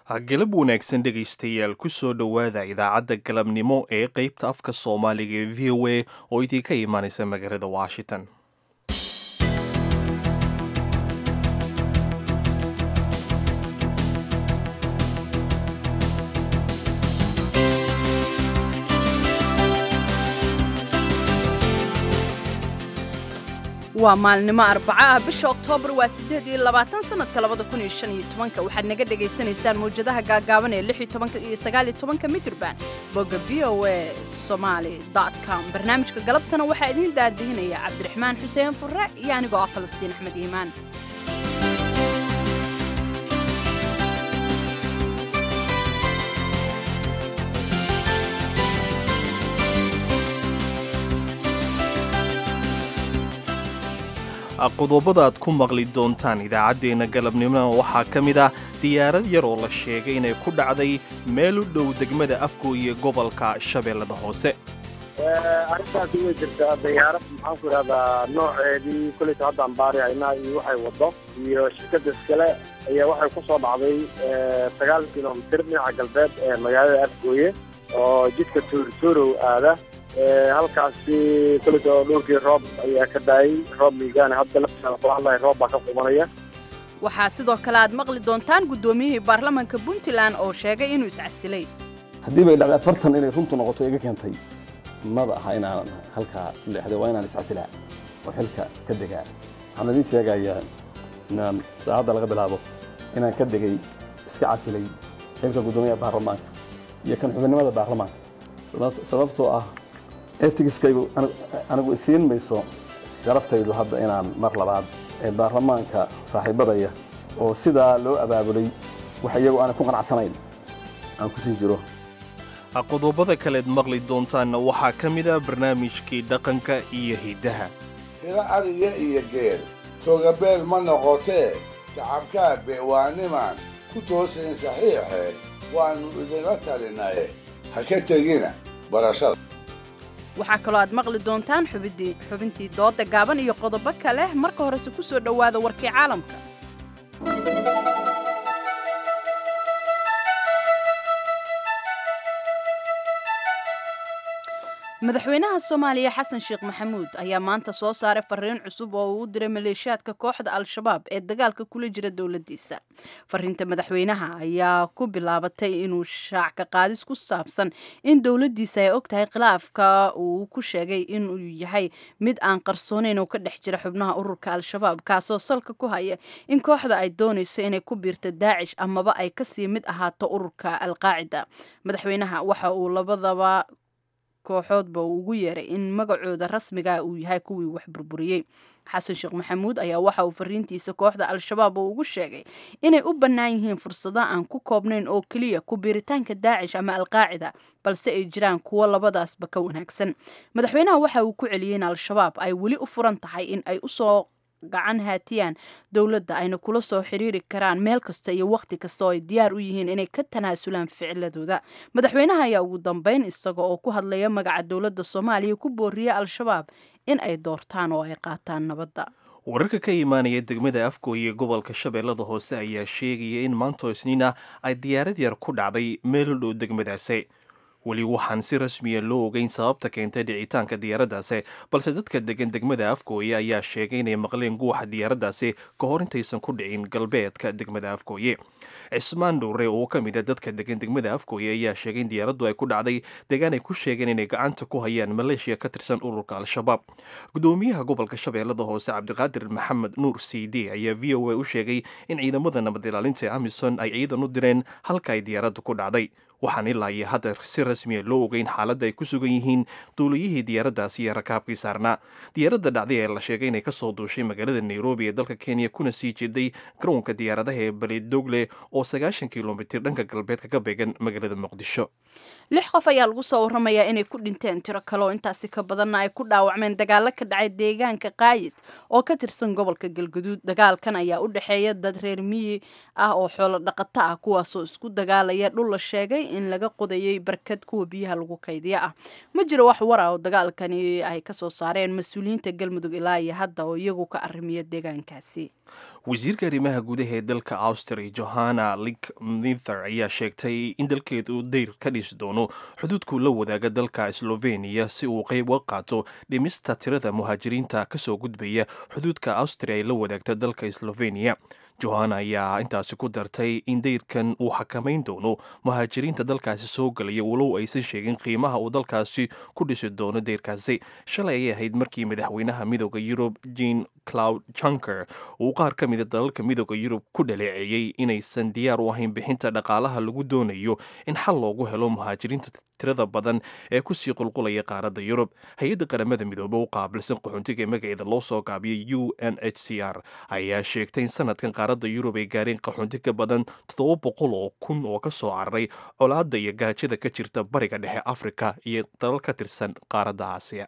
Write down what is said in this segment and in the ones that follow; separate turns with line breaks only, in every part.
galab wanaagsan dhegaystayaal ku soo dhowaada idaacadda galabnimo ee qeybta afka soomaaliga ee v o a oo idinka imaanaysa magaalada washington
waa maalnimo arbaco ah bisha oktoobar waa siddeed iyo labaatan sanadka labada kun iyo shan iyo tobanka waxaad naga dhagaysanaysaan mawjadaha gaagaaban ee lix iyo tobanka iyo sagaal iyo tobanka mitrban bogga v o a somaali dot com barnaamijka galabtana waxaa idiin daadihinaya cabdiraxmaan xuseen furre iyo anigoo ah falastiin axmed iimaan
qodobada aad ku maqli doontaan idaacaddeenna galabnimona waxaa ka mid ah diyaarad yar oo la sheegay inay ku dhacday meel u dhow degmada afgooye gobolka shabeellada hoose
arrintaasi way jirtaa dayaarad maxaan ku idhahdaa nooceedii koleyta hadda ambaari haynaa iyo waxay waddo iyo shirkadda iskale ayaa waxay ku soo dhacday sagaal kilomitir dhinaca galbeed ee magaalada afgooye oo jidka tuurtuurow aada halkaasi koleyta dhulkii roob ayaa ka daayay roob miigaana hadda laftiisa kula hadlaya roob baa ka qubanaya
waxaa sidoo kale aad maqli doontaan guddoomiyihii baarlamaanka puntland oo sheegay inuu iscasilay
haddii bay dhacday afartan inay runtu noqoto iga keentay maba aha inaan halkaa ku leexday waa inaan iscasilaa oo xilka ka degaa waxaan idiin sheegayaa inaan saacadda laga bilaabo inaan ka degay iska casilay xilka guddoomiyaha baarlamaanka iyo kan xubinnimada baarlamaanka sababtoo ah etigiskaygu anigu isiin mayso sharaftaydu hadda inaan mar labaad ee baarlamaanka saaxiibadaya oo sidaa loo abaabulay wax iyagu aanay ku qanacsanayn aan ku sii jiro
qodobada kaleed maqli doontaanna waxaa ka mid ah barnaamijkii dhaqanka iyo hiddaha
tiro ariga iyo geel toogabeel ma noqotee tacabkaa beewaanimaan ku toosayn saxiixee waannu idinla talinaye ha ka tegina barashada
waxaa kaloo aad maqli doontaan xubintii dooda gaaban iyo qodobo kale marka horese ku soo dhowaada warkii caalamka madaxweynaha soomaaliya xasan sheekh maxamuud ayaa maanta soo saaray fariin cusub oo uu u diray maleeshiyaadka kooxda al-shabaab ee dagaalka kula jira dowladdiisa fariinta madaxweynaha ayaa ku bilaabatay inuu shaac ka qaadis ku saabsan in dowladdiisa ay og tahay khilaafka uu ku sheegay inuu yahay mid aan qarsoonayn oo ka dhex jira xubnaha ururka al-shabaab kaasoo salka ku haya in kooxda ay doonayso inay ku biirto daacish amaba ay kasii mid ahaato ururka alqaacida madaxweynaha waxa uu labadaba kooxoodba uu ugu yeeray in magacooda rasmiga uu yahay kuwii wax burburiyey xasan sheekh maxamuud ayaa waxa uu fariintiisa kooxda al-shabaab uu ugu sheegay inay u bannaan yihiin fursado aan ku koobnayn oo keliya ku biiritaanka daacish ama alqaacida balse ay jiraan kuwo labadaasba ka wanaagsan madaxweynaha waxa uu ku celiyey in al-shabaab ay weli u furan tahay in ay usoo gacan haatiyaan dowladda ayna kula soo xiriiri karaan meel kasta iyo wakhti kasta oo ay diyaar u yihiin inay ka tanaasulaan ficiladooda madaxweynaha ayaa ugu dambeyn isaga oo ku hadlaya magaca dowladda soomaaliya ku booriyey al-shabaab in ay doortaan oo ay qaataan nabadda
wararka ka imaanaya degmada afgooye gobolka shabeellada hoose ayaa sheegaya in maantoo isniina ay diyaarad yar ku dhacday meel u dhow degmadaasi weli waxaan si rasmiya loo ogeyn sababta keentay dhicitaanka diyaaraddaasi balse dadka degan degmada afgooye ayaa sheegay inay maqleen guuxa diyaaraddaasi ka hor intaysan ku dhicin galbeedka degmada afgooye cismaan dhowre oo ka mid a dadka degan degmada afgooye ayaa sheegay in diyaaraddu ay ku dhacday deegaan ay ku sheegeen inay gacanta ku hayaan maleeshiya ka tirsan ururka al-shabaab gudoomiyaha gobolka shabeellada hoose cabdiqaadir maxamed nuur c d ayaa v o a u sheegay in ciidamada nabad ilaalinta amison ay ciidan u direen halka ay diyaaraddu ku dhacday waxaan ilaa iyo hadda si rasmiya loo ogeyn xaaladda ay ku sugan yihiin duuliyihii diyaaraddaasi iyo rakaabkii saarnaa diyaaradda dhacday ee la sheegay inay kasoo duushay magaalada nairobi ee dalka kenya kuna sii jeeday garoonka diyaaradaha ee balidogle oo sagaashan kilomitir dhanka galbeedka ka beegan magaalada muqdisho
lix qof ayaa lagu soo waramayaa inay ku dhinteen tiro kale oo intaasi ka badanna ay ku dhaawacmeen dagaalo ka dhacay deegaanka qaayid oo ka tirsan gobolka galguduud dagaalkan ayaa u dhexeeya dad reer miyi ah oo xoolo dhaqato ah kuwaasoo isku dagaalaya dhul la sheegay in laga qodayay barkad kuwa biyaha lagu kaydiya ah ma jiro wax war ah oo dagaalkani ay kasoo saareen mas-uuliyiinta galmudug ilaa iyo hadda oo iyagu ka arrimiya deegaankaasi
wasiirka arrimaha gudaha ee dalka austria johanna lik nither ayaa sheegtay in dalkeedu dayr ka dhisi doono xuduudku la wadaaga dalka sloveniya si uu qayb uga qaato dhimista tirada muhaajiriinta kasoo gudbaya xuduudka austria ay la wadaagta dalka sloveniya johanna ayaa intaasi ku dartay in dayrkan uu xakamayn doono muhaajiriinta dalkaasi soo galaya walow aysan sheegin qiimaha uu dalkaasi ku dhisi doono dayrkaasi shalay ayay ahayd markii madaxweynaha midooda yurub jean cloud junker uu qaar ka mida dalalka midooda yurub ku dhaleeceeyey inaysan diyaar u ahayn bixinta dhaqaalaha lagu doonayo in xal loogu helo muhaajiriinta tirada badan ee kusii qulqulaya qaaradda yurub hay-adda qaramada midoobe u qaabilsan qaxoontiga ee magaceeda loo soo gaabiyay u n h c r ayaa sheegtay in sanadkan qaaradda yurub ay gaareen qaxoonti ka badan toddoba boqol oo kun oo ka soo cararay colaadda iyo gaajada ka jirta bariga dhexe afrika iyo dalal ka tirsan qaaradda aasiya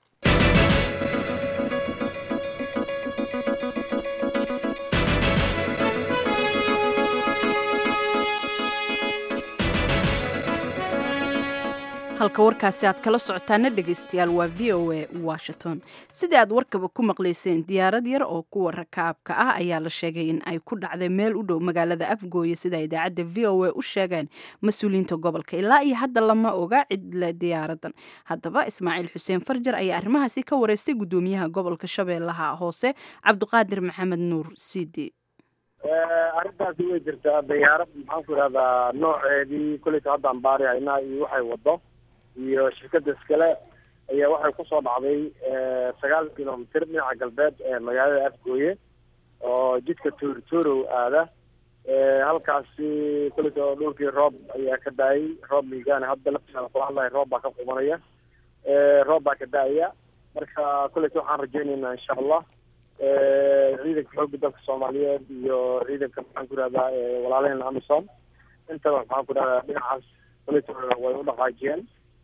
halka warkaasi aad kala socotaana dhegaystayaal waa v o a washington sidii aad warkaba ku maqlayseen diyaarad yar oo kuwa rakaabka ah ayaa la sheegay in ay ku dhacday meel u dhow magaalada afgooye sida idaacadda v o a u sheegeen mas-uuliyiinta gobolka ilaa iyo hadda lama oga cidle diyaaradan haddaba ismaaciil xuseen farjar ayaa arrimahaasi ka wareystay guddoomiyaha gobolka shabeellaha hoose cabdiqaadir maxamed nuur sidi
arrintaasi way jirtaa diyaarad maxaan ku idhahdaa nooceedii koleyta haddaan baari haynaa iyo waxay wado iyo shirkada iskale ayaa waxay kusoo dhacday sagaal kilomitr dhinaca galbeed ee magaalada afgooye oo jidka tuurtuurow aada halkaasi koleyta dhulkii roob ayaa ka da-ay roob miigaana hadda laftiisa kula hadlaya roob baa ka qubanaya roob baa ka da-aya marka koleyta waxaan rajeynaynaa insha allah ciidanka xoogga dalka soomaaliyeed iyo ciidanka maxaan ku ihahdaa walaalaheen amisom intaba maxaan ku ihahdaa dhinacaas koleyta way u dhaqaajiyeen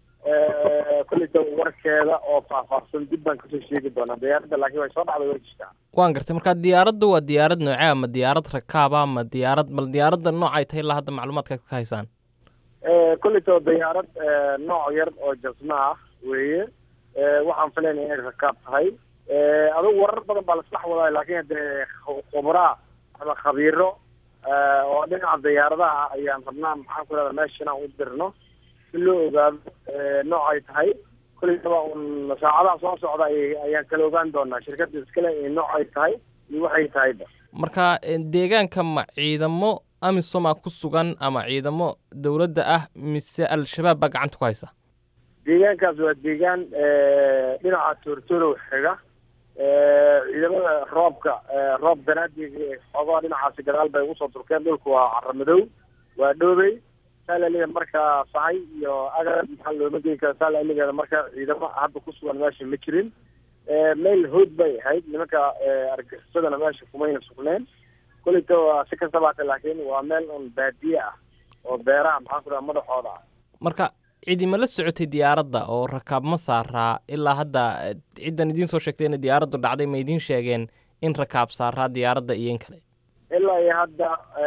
koleyta warkeeda oo faahfaahsan dib baan kasoo sheegi doonaa diyaaradda laakiin way soo dhacday way jirtaa
waan gartay marka diyaaradda waa diyaarad noocee ma diyaarad rakaaba ma diyaarad bal diyaaradda noocay tahay ilaa hadda macluumaadkaad ka haysaan
koleyta waa diyaarad nooc yar oo jasna ah weeye waxaan filaynaya inay rakaab tahay adugu warar badan baa lasdhex wadaa laakiin hadee khubraa ama khabiiro oo dhinaca diyaaradaha ayaan rabnaa maxaan ku ihahdaa meesha inaan u dirno si loo ogaado noocay tahay koleytaba un saacadaha soo socda ayaan kala ogaan doonaa shirkada iskale noocay tahay iyo waxay tahayba
marka deegaanka ma ciidamo amisoma ku sugan ama ciidamo dowladda ah mise al-shabaab baa gacanta ku haysa
deegaankaas waa deegaan dhinaca toortorow xiga ciidamada roobka roob daraadii xoogaa dhinacaasi gadaal bay ugu soo turkeen dhulku waa caramadow waa dhoobey saalaliga markaa sahay iyo agar maxaa looma geyn kara saalaligeeda marka ciidamo hadda ku sugan meesha ma jirin meel hood bay ahayd nimanka argagixisadana meesha kumayna sugneen koleyta waa si kastaba hata laakiin waa meel un baadiye ah oo beeraha maxaan ku dhaha madaxooda ah
marka cidima la socotay diyaaradda oo rakaab ma saaraa ilaa hadda ciddan idiin soo sheegtay inay diyaaraddu dhacday ma idiin sheegeen in rakaab saaraa diyaaradda iyo in kale
ilaa iyo hadda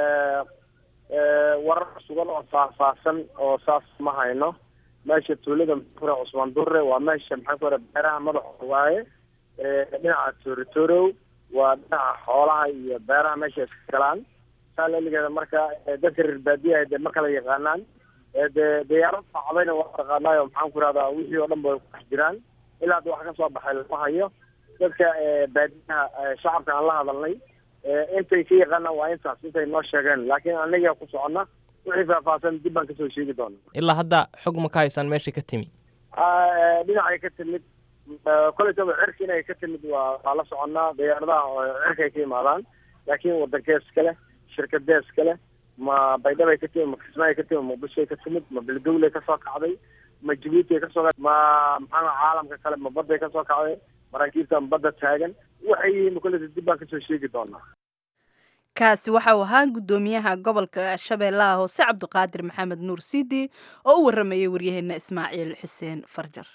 warar sugan oo faahfaahsan oo saas ma hayno meesha tuulada maxaanku cusmaan durre waa meesha maxaan ku raa beeraha madaxooda waaye dhinaca toritorow waa dhinaca xoolaha iyo beeraha meesha iska galaan saa laligeeda marka dadka reer baadiyaha de ma kala yaqaanaan de diyaarad facdayna waa taqaanaayo maxaan ku rahdaa wixii oo dhan ba ku dhex jiraan ilaa hadda wax ka soo baxay lama hayo dadka baadiyaha shacabka aan la hadalnay intay ka yaqaanaan waa intaas intay noo sheegeen laakiin anaga ku socona wixii faahfaahsan dib baan kasoo sheegi doona
ilaa hadda xog ma ka haysaan meeshay ka timi
dhinacay ka timid koleytaba cirka inay ka timid waa waa la soconaa diyaaradaha cirkay ka imaadaan laakiin wadankees kale shirkadees kale ma baydhabay ka timid ma kismaay ka timid muqdishoay ka timid ma beledowlay kasoo kacday ma jabuuti kasoo ma maxaa caalamka kale ma badday kasoo kacday maraakiibta ma badda taagan waxay yihiin koleyta dib baan kasoo sheegi doonaa
kaasi waxa uu ahaa guddoomiyaha gobolka shabeellaha hoose cabdiqaadir maxamed nuur sidi oo u waramayay waryaheena ismaaciil xuseen farjar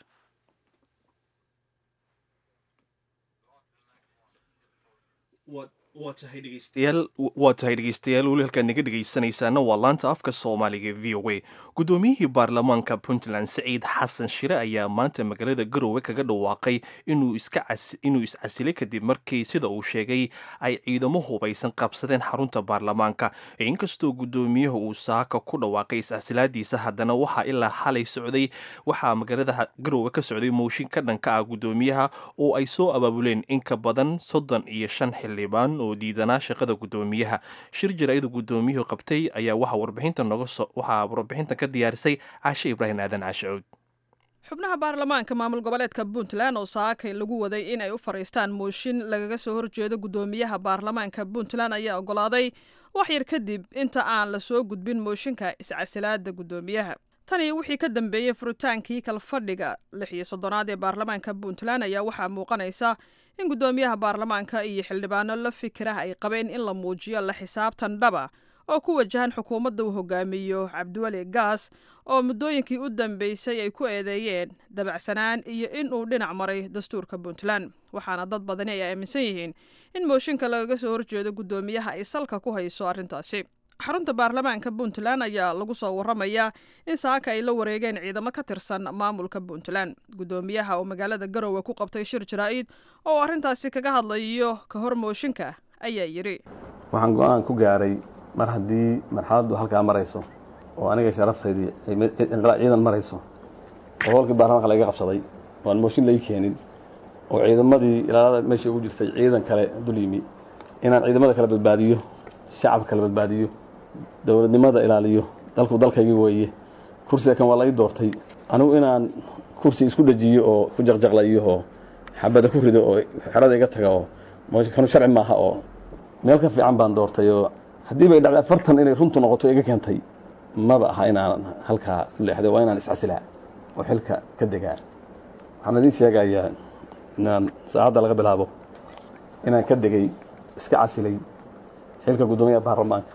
waa tahay dhegeystayaal weli halkaad naga dhegaysanaysaana waa laanta afka soomaaliga v o a guddoomiyihii baarlamaanka puntland saciid xasan shire ayaa maanta magaalada garowe kaga dhawaaqay inuu iscasilay kadib markii sida uu sheegay ay ciidamo hubaysan qabsadeen xarunta baarlamaanka inkastoo guddoomiyaha uu saaka ku dhawaaqay iscasilaadiisa haddana waxaa ilaa xalay socday waxaa magaalada garowe ka socday mooshin ka dhanka ah guddoomiyaha oo ay soo abaabuleen in ka badan soddon iyo shan xildhibaan oo diidanaa shaqada guddoomiyaha shir jaraa'ida guddoomiyuhu qabtay ayaa waxaa warbixinta noga waxaa warbixintan ka diyaarisay caashe ibraahim aadan caashicuud
xubnaha baarlamaanka maamul goboleedka puntland oo saakay lagu waday in ay u fadhiistaan mooshin lagaga soo horjeedo guddoomiyaha baarlamaanka puntland ayaa oggolaaday wax yar kadib inta aan la soo gudbin mooshinka iscasilaada guddoomiyaha tan iyo wixii ka dambeeyey furitaankii kalfadhiga lix iyo soddonaad ee baarlamaanka puntland ayaa waxaa muuqanaysa in guddoomiyaha baarlamaanka iyo xildhibaano la fikirah ay qabeen in la muujiyo la xisaabtan dhaba oo ku wajahan xukuumadda uu hogaamiyo cabdiweli gaas oo muddooyinkii u dambeysay ay ku eedeeyeen dabacsanaan iyo in uu dhinac maray dastuurka puntland waxaana dad badani ay aaminsan yihiin in mooshinka lagaga soo horjeedo guddoomiyaha ay salka ku hayso arrintaasi xarunta baarlamaanka puntland ayaa lagu soo waramayaa in saaka ay la wareegeen ciidamo ka tirsan maamulka puntland guddoomiyaha oo magaalada garowe ku qabtay shir jaraa'id oo arrintaasi kaga hadlayo ka hor mooshinka ayaa yidhi
waxaan go-aan ku gaaray mar haddii marxaladdu halkaa marayso oo aniga sharaftaydii ciidan marayso oo howlkii baarlamaanka laiga qabsaday oo aan mooshin lai keenin oo ciidamadii ilaalada meesha ugu jirtay ciidan kale dul yimi inaan ciidamada kala badbaadiyo shacabka kala badbaadiyo dowladnimada ilaaliyo dalku dalkaygii weeye kursiga kan waa lai doortay anigu inaan kursi isku dhajiyo oo ku jaqjaqlayo oo xabada ku rido oo xerada iga taga oo kanu sharci maaha oo meel ka fiican baan doortay oo haddii bay dhacday afartan inay runtu noqoto iga keentay maba aha inaan halkaa ku leexday waa inaan iscasilaa oo xilka ka degaa waxaan idiin sheegayaa inaan saacadda laga bilaabo inaan ka degay iska casilay xilka guddoomiyaha baarlamaanka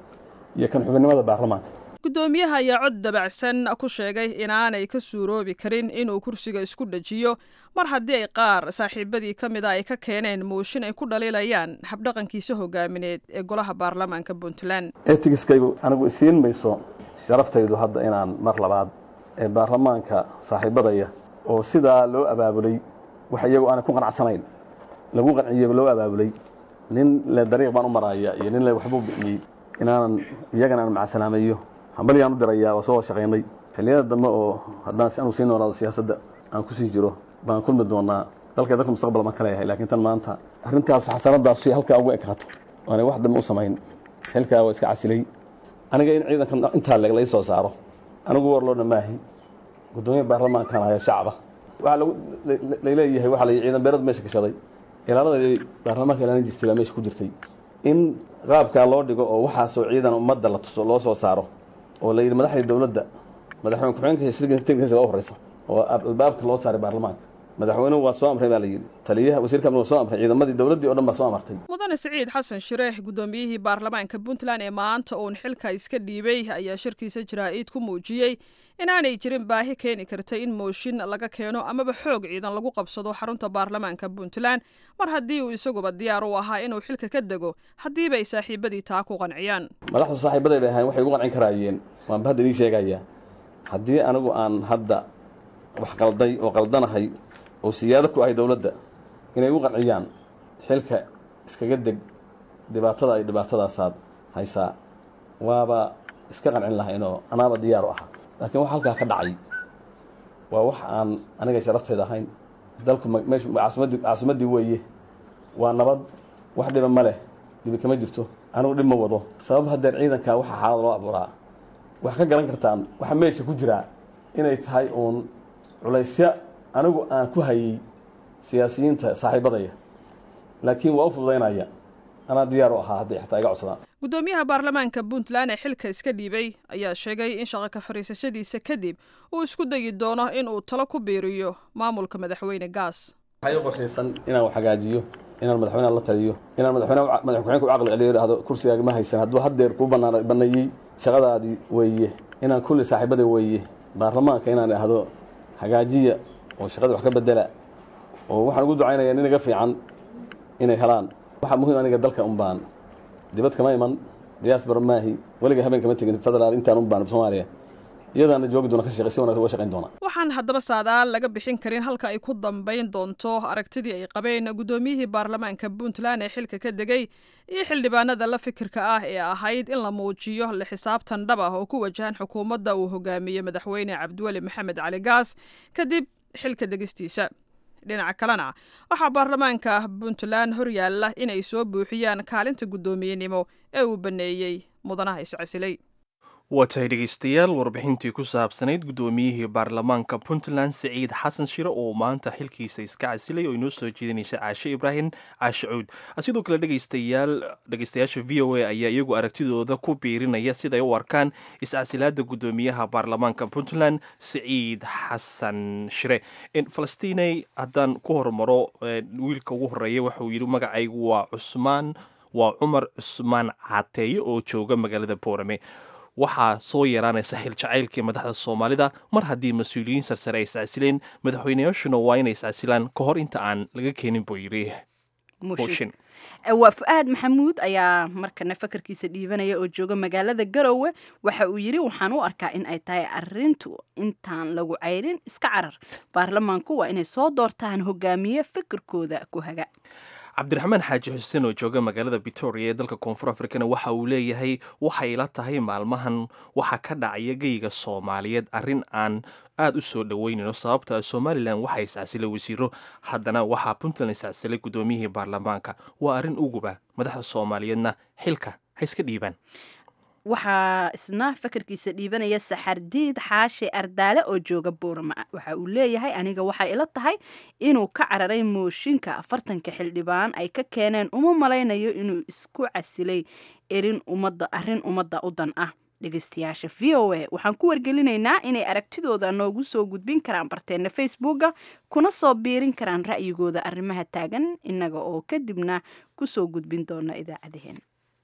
iyo kan xubinnimada baarlamaanka
guddoomiyaha ayaa cod dabacsan ku sheegay inaanay ka suuroobi karin inuu kursiga isku dhajiyo mar haddii ay qaar saaxiibadii ka mid a ay ka keeneen mooshin ay ku dhaliilayaan habdhaqankiisa hogaamineed ee golaha baarlamaanka puntland
etigiskaygu anigu isiin mayso sharaftaydu hadda inaan mar labaad ee baarlamaanka saaxiibadaya oo sidaa loo abaabulay wax iyagu aanay ku qanacsanayn lagu qanciyo loo abaabulay nin le dariiq baan u maraaya iyo nin le waxbuu bixiyey inaanan iyagana aan macasalaameeyo hambalyaan u dirayaa waa soo shaqaynay xilliyada dambe oo haddaan anu sii noolaado siyaasadda aan kusii jiro baan kulmi doonaa dalka dalka mustaqbal baan ka leeyahay laakiin tan maanta arrintaas xasanadaas halkaa ugu ekaato waanay wax dambe u samayn xilkaa waa iska casilay aniga in ciidanka intaa leg lai soo saaro anigu warloodna maahi guddoomiya baarlamaankan hayo shacaba waxaa lagu layleeyahay waxaa la ciidan beerad meesha gashaday ilaalada baarlamaanka ilaalin jirtay baa meesha ku jirtay in qaabkaa loo dhigo oo waxaasoo ciidan ummadda la tuso loo soo saaro oo la yidhi madaxdii dowladda madaxweyne ku-xigeenka u horeysa oo albaabka loo saaray baarlamaanka madaxweynuhu waa soo amray baa la yidhi taliyaha wasiirka amni waa soo amray ciidamadii dowladdii o dhan baa soo amartay
mudane siciid xasan shireex guddoomiyihii baarlamaanka puntland ee maanta uun xilka iska dhiibay ayaa shirkiisa jaraa'id ku muujiyey inaanay jirin baahi keeni karta in mooshin laga keeno amaba xoog ciidan lagu qabsado xarunta baarlamaanka puntland mar haddii uu isaguba diyaar u ahaa inuu xilka ka dego haddiiba ay saaxiibadii taa ku qanciyaan
madaxdu saaxiibaday bay ahayn waxay ugu qancin karaayeen waanba hadda idiin sheegayaa haddii anigu aan hadda wax qalday oo qaldanahay oo siyaado ku ahay dowladda inay u qanciyaan xilka iskaga deg dhibaatada ay dhibaatadaasaad haysaa waaba iska qancin lahaynoo anaaba diyaar u ahaa laakiin waxa halkaa ka dhacay waa wax aan aniga sharaftayda ahayn dalku meeshu caasimaddii caasimaddii weeye waa nabad wax dhiba ma leh dhibi kama jirto anigu dhib ma wado sabab haddeer ciidankaa waxa xaalad loo abuuraa wax ka garan kartaan waxa meesha ku jiraa inay tahay uun culaysya anigu aan ku hayay siyaasiyiinta saaxiibadaya laakiin waa u fududaynaya anaa diyaar u ahaa hadday xataa iga codsadaan
guddoomiyaha baarlamaanka puntland ee xilka iska dhiibay ayaa sheegay in shaqo ka fadhiisashadiisa kadib uu isku dayi doono in uu talo ku biiriyo maamulka madaxweyne gaas
waxaa ii qorshaysan inaan wax hagaajiyo inaan madaxweyneha la taliyo inaan madaxweyne madax ku-xeenka u caqli celiyo idhahdo kursigaaga ma haysan hadduu haddeer kuu banaan baneeyey shaqadaadii weeye inaan kulli saaxiibada weeye baarlamaanka inaan idhaahdo hagaajiya oo shaqada wax ka bedela oo waxaan ugu ducaynaya nin iga fiican inay helaan waxaa muhiim aniga dalka un baan dibad kama iman diaspora maahi weliga habeen kama tegin federaal intaan un baan soomaaliya iyadaana joogi doona ka shaqey si wanaagsan uga shaqayn doona
waxaan haddaba saadaal laga bixin karin halka ay ku dambayn doonto aragtidii ay qabeen guddoomiyihii baarlamaanka puntland ee xilka ka degay iyo xildhibaanada la fikirka ah ee ahayd in la muujiyo la xisaabtan dhab ah oo ku wajahan xukuumadda uu hogaamiye madaxweyne cabdiweli maxamed cali gaas kadib xilka degistiisa dhinaca kalena waxaa baarlamaanka puntland horyaalla inay soo buuxiyaan kaalinta guddoomiyenimo ee uu baneeyey mudanaha iscasilay
waa tahay dhegaystayaal warbixintii ku saabsanayd guddoomiyihii baarlamaanka puntland siciid xasan shire oo maanta xilkiisa iska casilay oo inoo soo jeedinaysa caashe ibraahim caashe cuud sidoo kale dhegaystayaal dhegaystayaasha v o a ayaa iyagu aragtidooda ku biirinaya siday u arkaan iscasilaada guddoomiyaha baarlamaanka puntland siciid xasan shire falastiney haddaan ku hormaro wiilka ugu horeeya waxauu yidhi magacaygu waa cusmaan waa cumar cusmaan cateeye oo jooga magaalada boorame waxaa soo yaraanaysa xil jacaylkii madaxda soomaalida mar haddii mas-uuliyiin sarsare ay iscasileen madaxweyneyaashuna waa inay iscasilaan ka hor inta aan laga keenin buu yidhi mooshin
waa fu-aad maxamuud ayaa markana fakarkiisa dhiibanaya oo jooga magaalada garowe waxa uu yidhi waxaan u arkaa in ay tahay arintu intaan lagu cayrin iska carar baarlamaanku waa inay soo doortaan hogaamiye fikirkooda ku haga
cabdiraxmaan xaaji xuseen oo jooga magaalada victoria ee dalka koonfur afrikana waxa uu leeyahay waxay la tahay maalmahan waxaa ka dhacaya geyga soomaaliyeed arrin aan aada u soo dhoweynayno sababta somalilan waxaa iscasilay wasiiro haddana waxaa puntland iscasilay guddoomiyihii baarlamaanka waa arrin uguba madaxda soomaaliyeedna xilka ha iska dhiibaan
waxaa isna fakarkiisa dhiibanaya saxardiid xaashe ardaale oo jooga boorama waxa uu leeyahay aniga waxay ila tahay inuu ka cararay mooshinka afartanka xildhibaan ay ka keeneen uma malaynayo inuu isku casilay erin ummadda arrin ummadda u dan ah dhegeystayaasha v o a waxaan ku wargelinaynaa inay aragtidooda noogu soo gudbin karaan barteena facebooka kuna soo biirin karaan ra'yigooda arrimaha taagan innaga oo kadibna kusoo gudbin doona idaacadaheen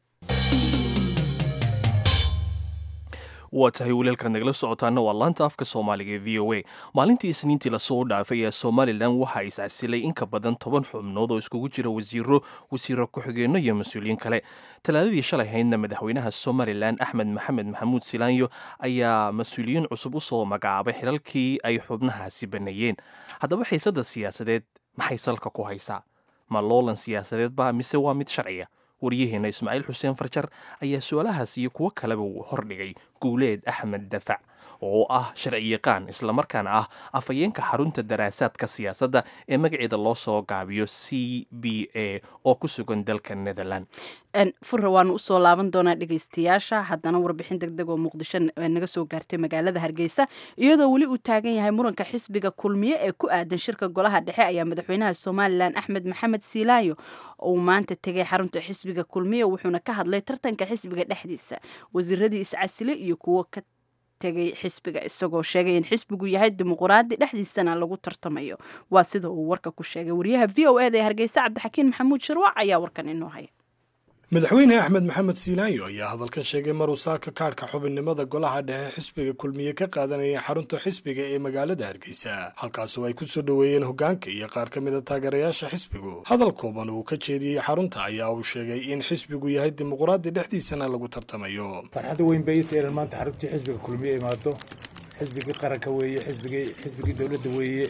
waa tahay walialkaad nagala socotaana waa laanta afka soomaaliga ee v o a maalintii isniintii lasoo dhaafay ee somalilan waxaa iscasilay in ka badan toban xubnood oo iskugu jira wasiiro wasiiro ku-xigeenno iyo mas-uuliyiin kale talaadadii shalay haydna madaxweynaha somalilan axmed maxamed maxamuud silaanyo ayaa mas-uuliyiin cusub u soo magacaabay xilalkii ay xubnahaasi baneeyeen haddaba xiisadda siyaasadeed maxay salka ku haysaa ma loolan siyaasadeed ba mise waa mid sharciya waryaheena ismaaciil xuseen farjar ayaa su-aalahaas iyo kuwo kaleba uu hordhigay guuleed axmed dafac oo ah sharci yaqaan islamarkaana ah afhayeenka xarunta daraasaadka siyaasadda ee magaceeda loo soo gaabiyo c b a oo ku sugan dalka netherland
furra waanu usoo laaban doonaa dhegeystayaasha haddana warbixin deg deg oo muqdisho naga soo gaartay magaalada hargeysa iyadoo weli uu taagan yahay muranka xisbiga kulmiye ee ku aadan shirka golaha dhexe ayaa madaxweynaha somalilan axmed maxamed siilaayo uu maanta tegay xarunta xisbiga kulmiye wuxuuna ka hadlay tartanka xisbiga dhexdiisa wasiiradii iscasile iyo kuwo ka tegay xisbiga isagoo sheegay in xisbigu yahay dimuquraadi dhexdiisana lagu tartamayo waa sida uu warka ku sheegay wariyaha v o eda ee hargeysa cabdixakiin maxamuud shirwac ayaa warkan inoo haya
madaxweyne axmed maxamed siilaayo ayaa hadalkan sheegay maruu saaka kaadhka xubinnimada golaha dhexe xisbiga kulmiye ka qaadanayay xarunta xisbiga ee magaalada hargeysa halkaasoo ay ku soo dhoweeyeen hoggaanka iyo qaar ka mid a taageerayaasha xisbigu hadal kooban uu ka jeediyey xarunta ayaa uu sheegay in xisbigu yahay dimuquraadi dhexdiisana lagu tartamayo
farxadda weyn bay ita inaan maanta xaruntii xisbiga kulmiye imaado xisbigii qaranka weeye xisbigii xisbigii dowladda weeye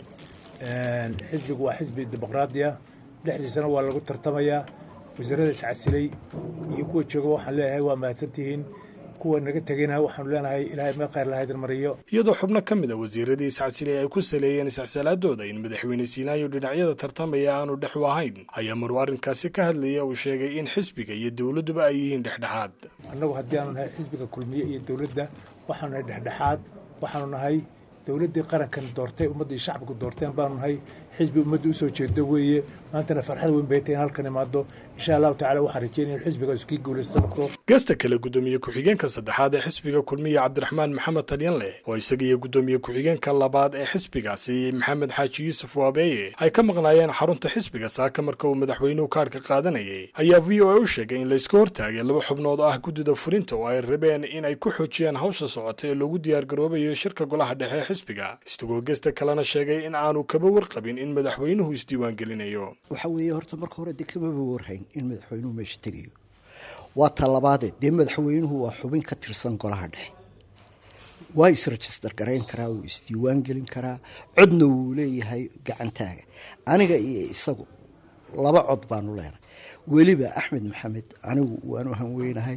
xisbigu waa xisbi dimuqraadiya dhexdiisana waa lagu tartamayaa wasiirada iscasilay iyo kuwa jooga waxaan leeyahay waa mahadsantihiin kuwa naga tegayna waxaanu leenahay ilaahay meel khayr lahaydin mariyo
iyadoo xubno ka mid a wasiiradii iscasilay ay ku saleeyeen iscsilaadooda in madaxweyne siinaayo dhinacyada tartamaya aanu dhex u ahayn ayaa maruu arrinkaasi ka hadlaya uu sheegay in xisbiga iyo dowladduba ay yihiin dhexdhexaad
annagu haddii aanu nahay xisbiga kulmiye iyo dowladda waxaanu nahay dhexdhexaad waxaanu nahay dowladdii qarankan doortay ummaddii shacbigu doorteen baanu nahay xisbi ummadda usoo jeedo weeye maantana farxad weyn bay tahay in halkan imaado insha allahu tacala waxaan rajeynaya in xisbigaas kii guulaysto noqdo
gasta kale guddoomiye ku-xigeenka saddexaad ee xisbiga kulmiye cabdiraxmaan maxamed talyanleh oo isaga iyo guddoomiye ku-xigeenka labaad ee xisbigaasi maxamed xaaji yuusuf waabeeye ay ka maqnaayeen xarunta xisbiga saaka marka uu madaxweynuhu kaadhka qaadanayay ayaa v o a u sheegay in layska hortaagay laba xubnood oo ah guddida fulinta oo ay rabeen in ay ku xoojiyaan hawsha socota ee loogu diyaargaroobayo shirka golaha dhexe ee xisbiga isagoo gesta kalena sheegay in aanu kaba warqabin in madaxweynuhu isdiiwaangelinayo
waxa weeye horta marka hore dee kamaba warhayn in madaxweynuhu meesha tegayo waa talabaadee dee madaxweynuhu waa xubin ka tirsan golaha dhexe waa isregister garayn karaa wuu isdiiwaan gelin karaa codna wuu leeyahay gacantaaga aniga iyo isagu laba cod baanu leenahay weliba axmed maxamed anigu waanu hanweynahay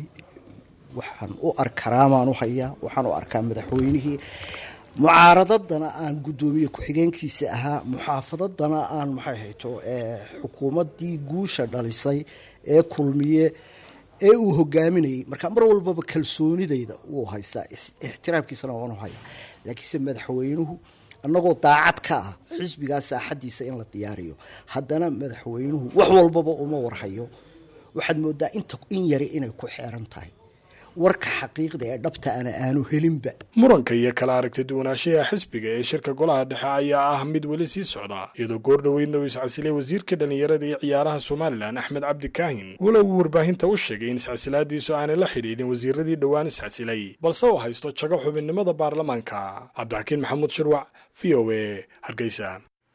waxaan u arkaraamaanu hayaa waxaan u arkaa madaxweynihii mucaaradadana aan guddoomiye ku-xigeenkiisa ahaa muxaafadadana aan maxay hayto xukuumaddii guusha dhalisay ee kulmiye ee uu hogaaminayay marka mar walbaba kalsoonidayda wuu haystaa ixtiraamkiisana waanu hayaa laakiinse madaxweynuhu annagoo daacad ka ah xisbigaa saaxadiisa in la diyaariyo haddana madaxweynuhu wax walbaba uma warhayo waxaad moodaa inta in yari inay ku xeeran tahay warka xaqiiqda ee dhabta ana aanu helinba
muranka iyo kala aragti duwanaanshaha xisbiga ee shirka golaha dhexe ayaa ah mid weli sii socda iyadoo goor dhoweydna uu iscasilay wasiirka dhallinyarada iyo ciyaaraha somalilan axmed cabdi kaahin walow uu warbaahinta u sheegay in iscasilaadiisu aanay la xidhiidhin wasiiradii dhowaan iscasilay balse uu haysto jago xubinnimada baarlamaanka cabdixakiin maxamuud shirwac v o a hargeysa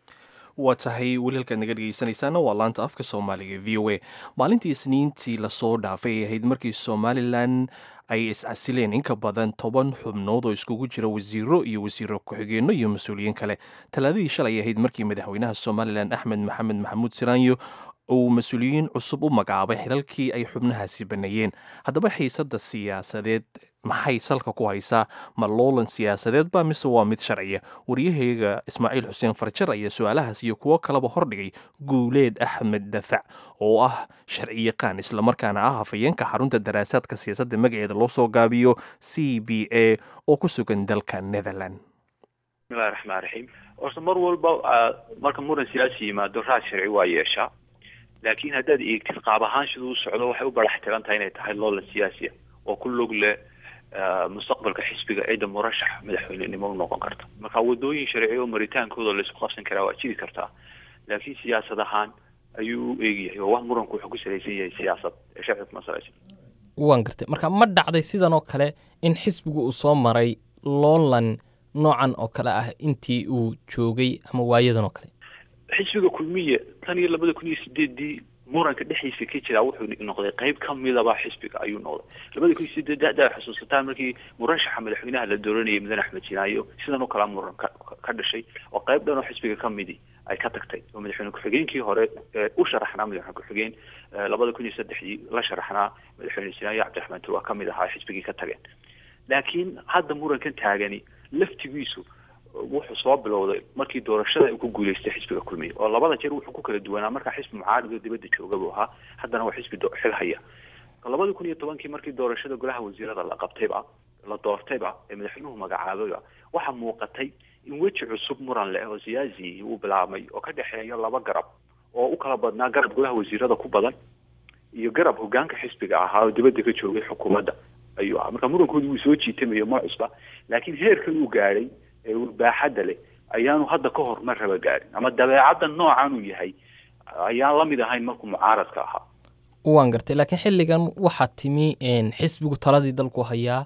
waa tahay welihalkaad naga dhegeysanaysaana waa laanta afka soomaaliga v o a maalintii isniintii lasoo dhaafay ay ahayd markii somalilan ay iscasileen in ka badan toban xubnood oo iskugu jira wasiiro iyo wasiiro ku-xigeenno iyo mas-uuliyiin kale talaadadii shalay ahayd markii madaxweynaha somalilan axmed maxamed maxamuud siraanyo uu mas-uuliyiin cusub u magacaabay xilalkii ay xubnahaasi baneeyeen haddaba xiisadda siyaasadeed maxay salka ku haysaa ma loolan siyaasadeed ba mise waa mid sharciya waryahayga ismaaciil xuseen farjar ayaa su-aalahaas iyo kuwo kaleba hordhigay guuleed axmed dafac oo ah sharciyaqaan islamarkaana ah hafayeenka xarunta daraasaadka siyaasadda magaceeda loo soo gaabiyo c b a oo ku sugan dalka netherland
bismillahi raxmaan raxiim horta mar walba marka muran siyaasi yimaado raad sharci waa yeeshaa laakiin haddaad eegtid qaab ahaan siduu u socdo waxay u barax tiran tahay inay tahay loolan siyaasiya oo ku log leh mustaqbalka xisbiga ciidda murashax madaxweynenimo u noqon karta marka wadooyin sharci oo maritaankooda laisku qabsan karaa waa jiri kartaa laakiin siyaasad ahaan ayuu u eegyahay oo wax muranku wuxuu ku salaysan yahay siyaasad ee sharci kuma salaysan
waan gartay marka ma dhacday sidan oo kale in xisbigu uu soo maray loolan noocan oo kale ah intii uu joogay ama waayadan oo kale
xisbiga kulmiye tan iyo labada kun iyo sideedii muranka dhexdiisa ka jiraa wuxuu noqday qayb ka midaba xisbiga ayuu noqday labada kun iyo sideed da xusuusataan markii murashaxa madaxweynaha la dooranayay mudan axmed jinaayo sidan oo kalea muran ka ka dhashay oo qayb dhan oo xisbiga ka midi ay ka tagtay oo madaxweyne ku-xigeenkii hore u sharaxnaa madaxweyne ku-xigeen labada kun iyo saddexdii la sharaxnaa madaxweyne jinaayo cabdiraxmaan tur waa ka mid ahaa xisbigii ka tageen laakiin hadda murankan taagani laftigiisu wuxuu soo bilowday markii doorashada uu ku guuleystay xisbiga kulmiye oo labada jeer wuxuu ku kala duwanaa markaa xisbi mucaarad oo dibadda jooga buu ahaa haddana waa xisbi xil haya labada kun iyo tobankii markii doorashada golaha wasiirada la qabtayba la doortayba ee madaxweynuhu magacaabayba waxaa muuqatay in weji cusub muran leh oo siyaasi uu bilaabmay oo ka dhexeeya laba garab oo u kala badnaa garab golaha wasiirada ku badan iyo garab hogaanka xisbiga ahaa oo dibadda ka joogay xukuumadda ayuu ahaa marka murankoodi wuu soo jiitamayo ma cusba laakiin heerkan uu gaadhay ee baaxadda leh ayaanu hadda ka hor ma raba gaarin ama dabeecadda noocan uu yahay ayaan la mid ahayn markuu mucaaradka ahaa
waan gartay laakiin xilligan waxaa timi xisbigu taladii dalku hayaa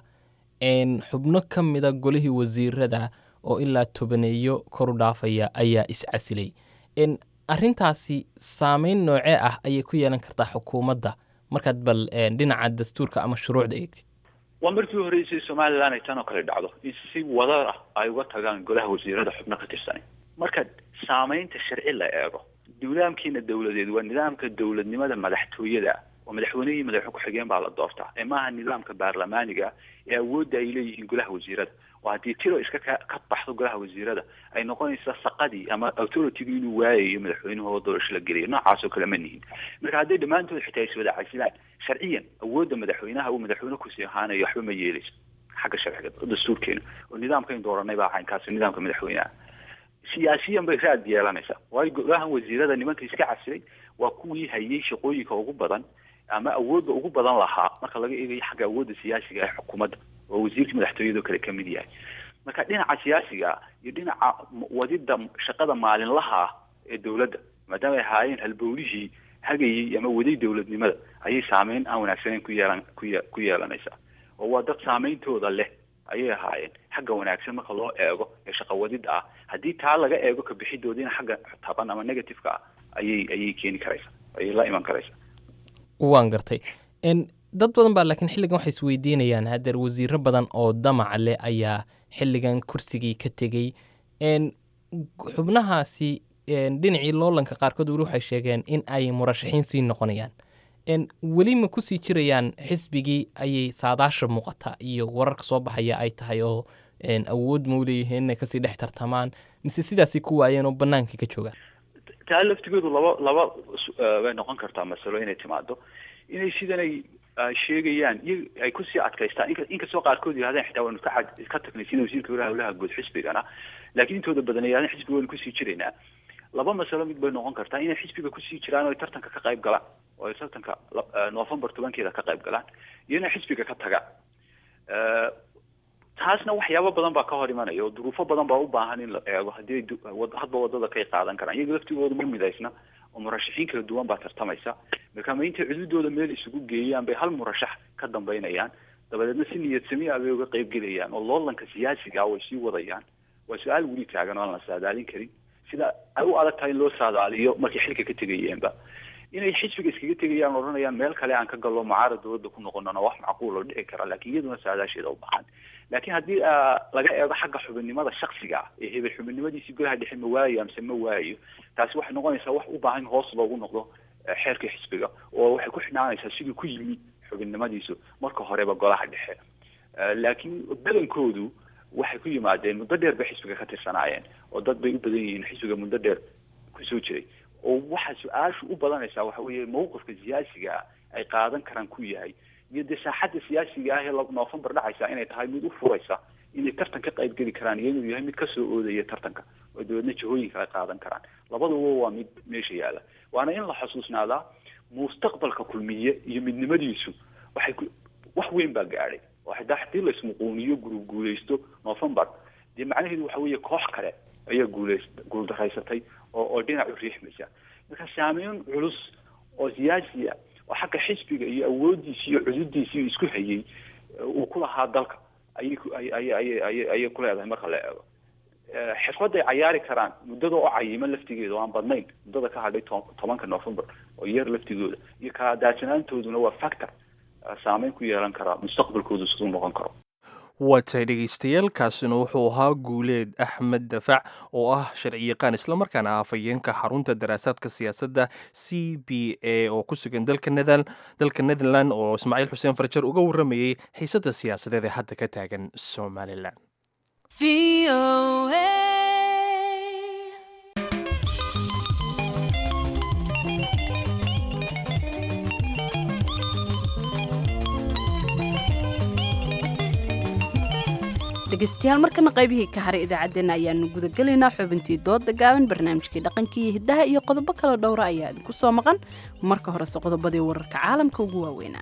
xubno ka mida golihii wasiirada oo ilaa tobaneeyo koru dhaafaya ayaa iscasilay arrintaasi saameyn noocee ah ayay ku yeelan kartaa xukuumadda markaad bal dhinaca dastuurka ama shuruucda eegtid
waa markii horeysay somalilan ay tan oo kale dhacdo in si wadar ah ay uga tagaan golaha wasiirada xubno ka tirsanay marka saameynta sharci la eego nidaamkiina dowladeed waa nidaamka dowladnimada madaxtooyada oo madaxweynehii madaxweyne ku-xigeen baa la doortaa ee maaha nidaamka baarlamaaniga ee awoodda ay leeyihiin golaha wasiirada oo haddii tiro iska ka ka baxdo golaha wasiirada ay noqonaysa saqadii ama authoritygu inuu waayayo madaxweynuhu oo doorasho la geliyo noocaas oo kale ma nihin marka hadday dhammaantood xitaa is wada casilaan sharciyan awoodda madaxweynaha uu madaxweyne kusii ahaanayo waxba ma yeeleyso xagga sharciga dastuurkeena oo nidaamkayn dooranay baa caynkaasi nidaamka madaxweynaha siyaasiyan bay raad yeelanaysaa waayo golahan wasiirada nimanka iska casilay waa kuwii hayay shaqooyinka ugu badan ama awoodda ugu badan lahaa marka laga eegayo xagga awoodda siyaasiga ee xukuumadda oo wasiirka madaxtooyadoo kale ka mid yahay marka dhinaca siyaasiga iyo dhinaca wadida shaqada maalinlaha ah ee dowladda maadaama ay ahaayeen halbowlihii hagayay ama waday dowladnimada ayay saameyn aan wanaagsaneyn ku yeelan ku ye ku yeelanaysaa oo waa dad saameyntooda leh ayay ahaayeen xagga wanaagsan marka loo eego ee shaqawadida ah haddii taa laga eego kabixidoodiina xagga taban ama negativeka ah ayay ayay keeni karaysaa ayay la iman karaysaa
waan gartay dad badan baa laakiin xilligan waxay isweydiinayaan hadeer wasiiro badan oo damac leh ayaa xilligan kursigii ka tegey xubnahaasi dhinacii loolanka qaarkood weli waxay sheegeen in ay murashaxiin sii noqonayaan weli ma kusii jirayaan xisbigii ayay saadaasha muuqata iyo wararka soo baxaya ay tahay oo awood mau leeyihiin inay kasii dhex tartamaan mise sidaasay ku waayeen oo banaankii ka joogaan
taa laftigeedu laba laba way noqon kartaa masalo inay timaado inay sidanay sheegayaan iyo ay kusii adkaystaan in inkastoo qaarkood yidhahdeen xitaa waanu ka ka tagnay sida wasiirka walaha howlaha guud xisbigana laakiin intooda badan ay yidhahdeen xisbiga waynu kusii jiraynaa laba masalo mid bay noqon kartaa inay xisbiga kusii jiraan oo ay tartanka ka qayb galaan oo ay tartanka november tobankeeda ka qayb galaan iyo inay xisbiga ka tagaan taasna waxyaabo badan baa ka hor imanaya oo duruufo badan baa u baahan in la eego haddii hadba wadada kay qaadan karaan iyaga laftigooda ma midaysna oo murashaxiin kala duwan baa tartamaysa marka ma intay cududooda meel isugu geeyaan bay hal murashax ka dambaynayaan dabadeedna si niyad sami ah bay uga qayb gelayaan oo loolanka siyaasiga ah way sii wadayaan waa su-aal weli taagan oo aan la saadaalin karin sida ay u adag tahay in loo saadaaliyo markay xilka ka tegayeenba inay xisbiga iskaga tegayaan odhanayaan meel kale aan ka gallo mucaarad dowladda ku noqonona wax macquul oo dhici kara laakiin iyaduna saadaasheeda u baahan laakiin haddii laga eego xagga xubinnimada shaksiga ah ee hebel xubinnimadiisii golaha dhexe ma waayo amse ma waayo taasi waxay noqonaysaa wax u baahan in hoos loogu noqdo xeerka xisbiga oo waxay ku xidhnaanaysaa siduu ku yimi xubinnimadiisu marka horeba golaha dhexe laakiin badankoodu waxay ku yimaadeen muddo dheer bay xisbiga ka tirsanaayeen oo dad bay u badan yihiin xisbiga muddo dheer kusoo jiray oo waxaa su-aashu u badanaysaa waxa weeye mawqifka siyaasiga ah ay qaadan karaan ku yahay iyo dee saaxadda siyaasiga ah ee november dhacaysa inay tahay mid u furaysa inay tartan ka qayb geli karaan iyo inuu yahay mid kasoo oodaya tartanka oo dabeedna jihooyinka ay qaadan karaan labaduba waa mid meesha yaalla waana in la xusuusnaadaa mustaqbalka kulmiye iyo midnimadiisu waxay ku wax weyn baa gaadhay oo xitaa haddii la ismuquuniyo guulguulaysto november dee macnaheedu waxa weeye koox kale ayaa guulays guuldaraysatay oo oo dhinac u riixmaysa marka saameyn culus oo siyaasiya oo xagga xisbiga iyo awooddiisi iyo cududiisii isku hayay uu ku lahaa dalka ayay ku ay ay ay ay ayay ku leedahay marka la eego xirfadday cayaari karaan muddada oo cayiman laftigeeda oo aan badnayn muddada ka hadhay tobanka november oo yar laftigooda iyo kala daadsanaantooduna waa factor saameyn ku yeelan karaa mustaqbalkoodu siduu noqon karo
waatay dhegaystayaal kaasina wuxuu ahaa guuleed axmed dafac oo ah sharciyaqaan islamarkaana ah afhayeenka xarunta daraasaadka siyaasadda c b a oo ku sugan dalka netherland oo ismaaciil xuseen farjar uga warramayey xiisadda siyaasadeed ee hadda ka taagan somalilan
dhegeystayaal markana qaybihii ka haray idaacaddeenna ayaanu gudagelaynaa xubintii dooda gaaban barnaamijkii dhaqankii iyo hiddaha iyo qodobo kala dhowra ayaa idinku soo maqan marka horese qodobadii wararka caalamka ugu waaweynaa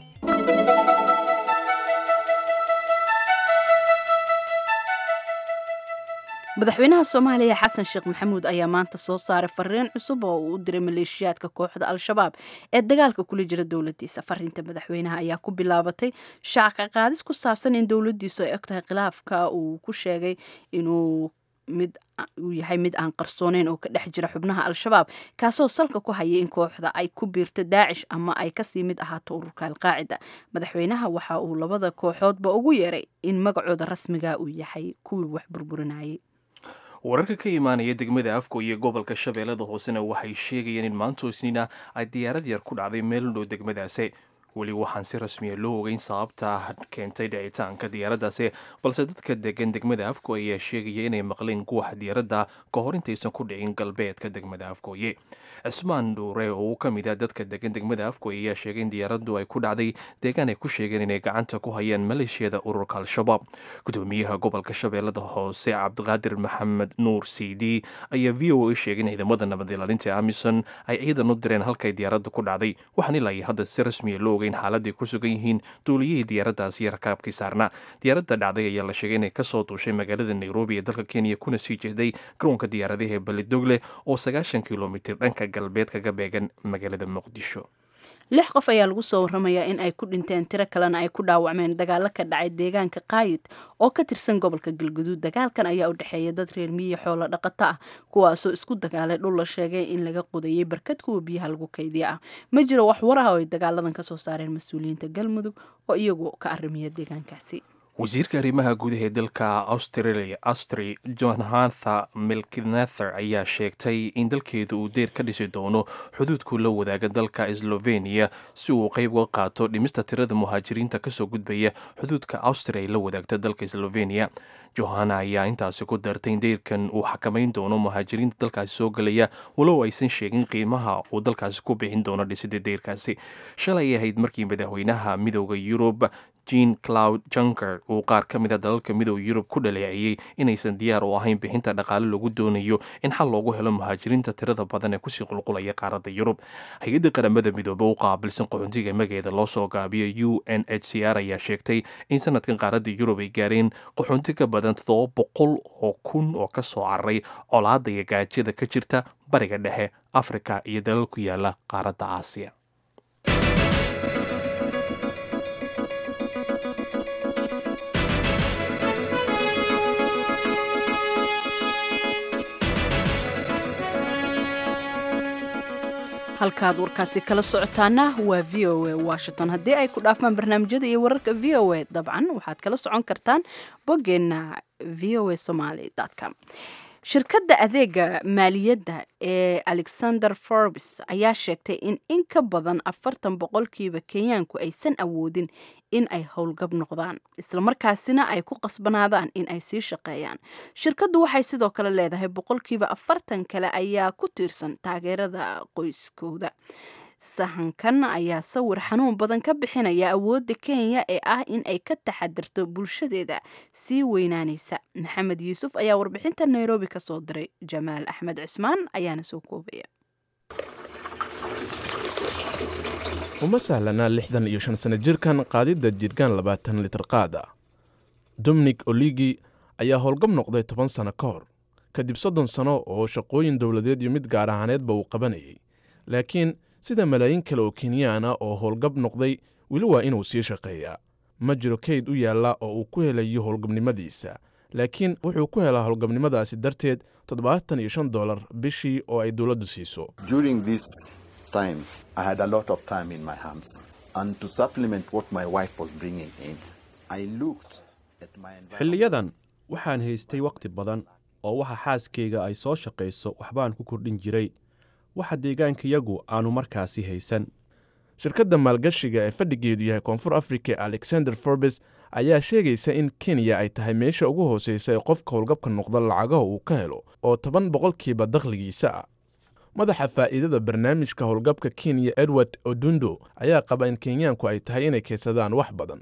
madaxweynaha soomaaliya xasan sheekh maxamuud ayaa maanta soo saaray fariin cusub oo uu u diray maleeshiyaadka kooxda al-shabaab ee dagaalka kula jira dowladiisa fariinta madaxweynaha ayaa ku bilaabatay shacka qaadis ku saabsan in dowladiisu ay og tahay khilaafka uu ku sheegay inuu mid uu yahay mid aan qarsooneyn oo ka dhex jira xubnaha al-shabaab kaasoo salka ku hayay in kooxda ay ku biirto daacish ama ay kasii mid ahaato ururka alqaacida madaxweynaha waxa uu labada kooxoodba ugu yeeray in magacooda rasmiga uu yahay kuwii wax burburinayay
wararka ka imaanaya degmada afko iyo gobolka shabeellada hoosena waxay sheegayeen in maantoosnina ay diyaarad yar ku dhacday meel dhow degmadaasi weli waxaan si rasmiya loo ogeyn sababta keentay dhicitaanka diyaaraddaasi balse dadka degan degmada afko ayaa sheegaya inay maqleen guuxa diyaaradda ka hor intaysan ku dhicin galbeedka degmada afkooye cismaan dhuure oo uu ka mid ah dadka degan degmada afkooye ayaa sheegay in diyaaraddu ay ku dhacday deegaan ay ku sheegeen inay gacanta ku hayaan maleeshiyada ururka al-shabaab gudoomiyaha gobolka shabeellada hoose cabdiqaadir maxamed nuur cd ayaa v o a sheegay in ciidamada nabad ilaalinta amison ay ciidan u direen halkay diyaaraddu ku dhacday waxaan ilaa iyo hadda si rasmiya loo ogay in xaaladday ku sugan yihiin duuliyihii diyaaraddaasi iyo rakaabkii saarnaa diyaaradda dhacday ayaa la sheegay inay kasoo duushay magaalada nairobi ee dalka kenya kuna sii jeeday garoonka diyaaradaha ee balidogle oo sagaashan kilomitir dhanka galbeed kaga beegan magaalada muqdisho
lix qof ayaa lagu soo waramayaa in ay ku dhinteen tiro kalena ay ku dhaawacmeen dagaalo ka dhacay deegaanka kaayid oo ka tirsan gobolka galguduud dagaalkan ayaa u dhexeeya dad reer miyi xoolo dhaqato ah kuwaasoo isku dagaalay dhul la sheegay in laga qodayay barkad kuwa biyaha lagu kaydiya ah ma jiro wax war ah oo ay dagaaladan kasoo saareen mas-uuliyiinta galmudug oo iyagu ka arrimiya deegaankaasi
wasiirka arrimaha gudaha ee dalka australia austri johnhatha milkinather ayaa sheegtay in dalkeedu uu deyr ka dhisi doono xuduudku la wadaaga dalka slovenia si uu qayb uga qaato dhimista tirada muhaajiriinta kasoo gudbaya xuduudka austria ay la wadaagta dalka slovenia johana ayaa intaasi ku dartay in deyrkan uu xakamayn doono muhaajiriinta dalkaasi soo gelaya walow aysan sheegin qiimaha uu dalkaasi ku bixin doono dhisida deyrkaasi shalay ahayd markii madaxweynaha midooda yurub jean cloud junker uu qaar ka mida dalalka midooda yurub ku dhaleeceeyey inaysan diyaar u ahayn bixinta dhaqaale lagu doonayo in xal loogu helo muhaajiriinta tirada badan ee kusii qulqulaya qaaradda yurub hay-adda qaramada midoobe u qaabilsan qaxoontiga magaceeda loo soo gaabiyo u n h c r ayaa sheegtay in sanadkan qaaradda yurub ay gaareen qaxoonti ka badan toddoba boqol oo kun oo kasoo cararay colaada iyo gaajada ka jirta bariga dhexe afrika iyo dalal ku yaala qaaradda aasiya
halkaad warkaasi kala socotaana waa v o a washington haddii ay ku dhaafmaan barnaamijyada iyo wararka v o a dabcan waxaad kala socon kartaan boggeenna v o a somaly com shirkadda adeega maaliyadda ee alexander forbes ayaa sheegtay in in ka badan afartan boqolkiiba kenyaanku aysan awoodin in ay howlgab noqdaan islamarkaasina ay ku qasbanaadaan in ay sii shaqeeyaan shirkaddu waxay sidoo kale leedahay boqolkiiba afartan kale ayaa ku tiirsan taageerada qoyskooda sahankan ayaa sawir xanuun badan ka bixinaya awoodda kenya ee ah in ay ka taxadirto bulshadeeda sii weynaanaysa maxamed yuusuf ayaa warbixinta nairobi ka soo diray jamaal axmed cismaan ayaana soo koobaya
uma sahlanaa lixdan iyo shan sano jirkan qaadidda jirgaan labaatan litir qaad ah dominik oligi ayaa howlgab noqday toban sano ka hor kadib soddon sano oo shaqooyin dowladeed iyo mid gaar ahaaneedba uu qabanayay laakiin sida malaayiin kale oo kenyaana oo howlgab noqday weli waa inuu sii shaqeeyaa ma jiro kayd u yaalla oo uu ku helayo howlgabnimadiisa laakiin wuxuu ku helaa howlgabnimadaasi darteed toddobaatan iyo shan dollar bishii oo ay dowladdu siiso
xilliyadan waxaan haystay wakhti badan oo waxa xaaskayga ay soo shaqayso waxbaan ku kordhin jiray waxa deegaankayagu aanu markaasi haysan
shirkadda maalgashiga ee fadhigeedu yahay koonfur afrika ee alexander forbes ayaa sheegaysa in kenya ay tahay meesha ugu hooseysa ee qofka howlgabka noqda lacagaha uu ka helo oo toban boqolkiiba dakhligiisa ah madaxa faa'iidada barnaamijka howlgabka kenya edward odundo ayaa qaba in kenyaanku ay tahay inay kaysadaan wax badan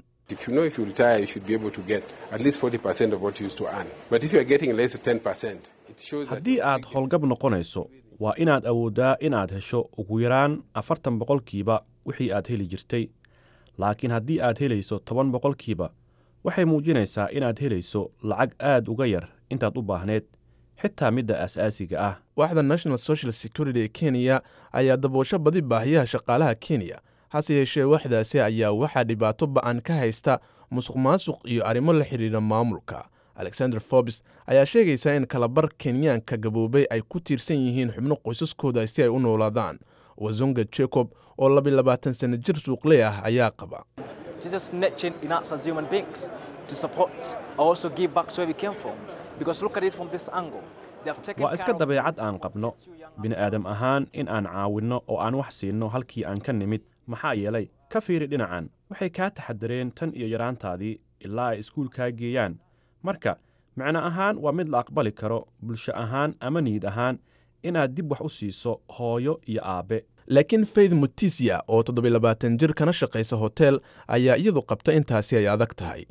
haddii aad howlgab noqonayso waa inaad awooddaa inaad hesho ugu yaraan afartan boqolkiiba wixii aad heli jirtay laakiin haddii aad helayso toban boqolkiiba waxay muujinaysaa inaad helayso lacag aad uga yar intaad u baahneed xitaa midda aas-aasiga ah
waaxda national social security ee kenya ayaa daboosho badi baahiyaha shaqaalaha kenya hase yeeshee waxdaasi ayaa waxaa dhibaato ba'an ka haysta musuq maasuq iyo arrimo la xidhiidha maamulka alexander forbes ayaa sheegaysa in kalabar kenyaanka gaboobay ay ku tiirsan yihiin xubno qoysaskooda si ay u noolaadaan wazonga jacob oo labilabaatan sano jir suuqley ah ayaa qaba
waa iska dabeecad aan qabno bini'aadam ahaan in aan caawinno oo aan wax siinno halkii aan ka nimid maxaa yeelay ka fiiri dhinacan waxay kaa taxadareen tan iyo yaraantaadii ilaa ay iskuulkaa geeyaan marka micno ahaan waa mid la aqbali karo bulsho ahaan ama niyid ahaan inaad dib wax u siiso hooyo iyo aabbe
laakiin faith mutisia oo toddobaylabaatan jir kana shaqaysa hotel ayaa iyadu qabta intaasi ay adag tahay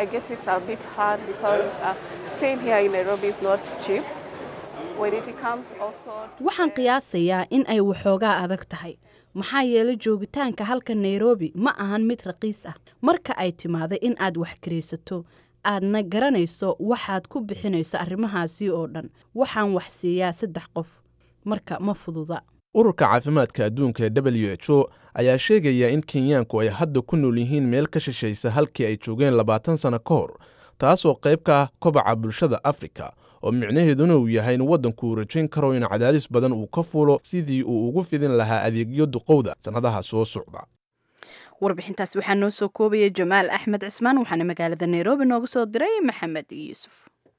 waxaan qiyaasayaa in ay waxoogaa adag tahay maxaa yeelay joogitaanka halka nairobi ma ahan mid raqiis ah marka ay timaada in aad wax karaysato aadna garanayso waxaad ku bixinayso arrimahaasi oo dhan waxaan wax siiyaa saddex qof marka ma fududa
ururka caafimaadka adduunka ee w h o ayaa sheegaya in kenyaanku ay hadda ku nool yihiin meel ka shishaysa halkii ay joogeen labaatan sanno ka hor taasoo qayb ka ah kobaca bulshada afrika oo micnaheeduna uu yahay in waddanku uu rajayn karo in cadaadis badan uu ka fuulo sidii uu ugu fidin lahaa adeegyo duqowda sannadaha soo socda
warbixintaas waxaa noo soo koobaya jamaal axmed cismaan waxaana magaalada nairobi nooga soo diray maxamed yuusuf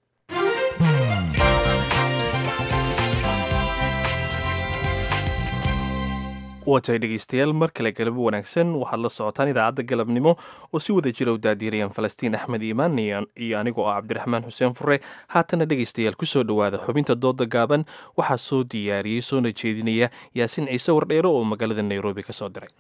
waatahay dhegeystayaal mar kale galabo wanaagsan waxaad la socotaan idaacadda galabnimo oo si wada jira u daadiirayaan falastiin axmed iimaan iyo anigoo ah cabdiraxmaan xuseen fure haatana dhegeystayaal kusoo dhowaada xubinta dooda gaaban waxaa soo diyaariyey soona jeedinaya yaasiin ciise wardheero oo magaalada nairobi ka soo diray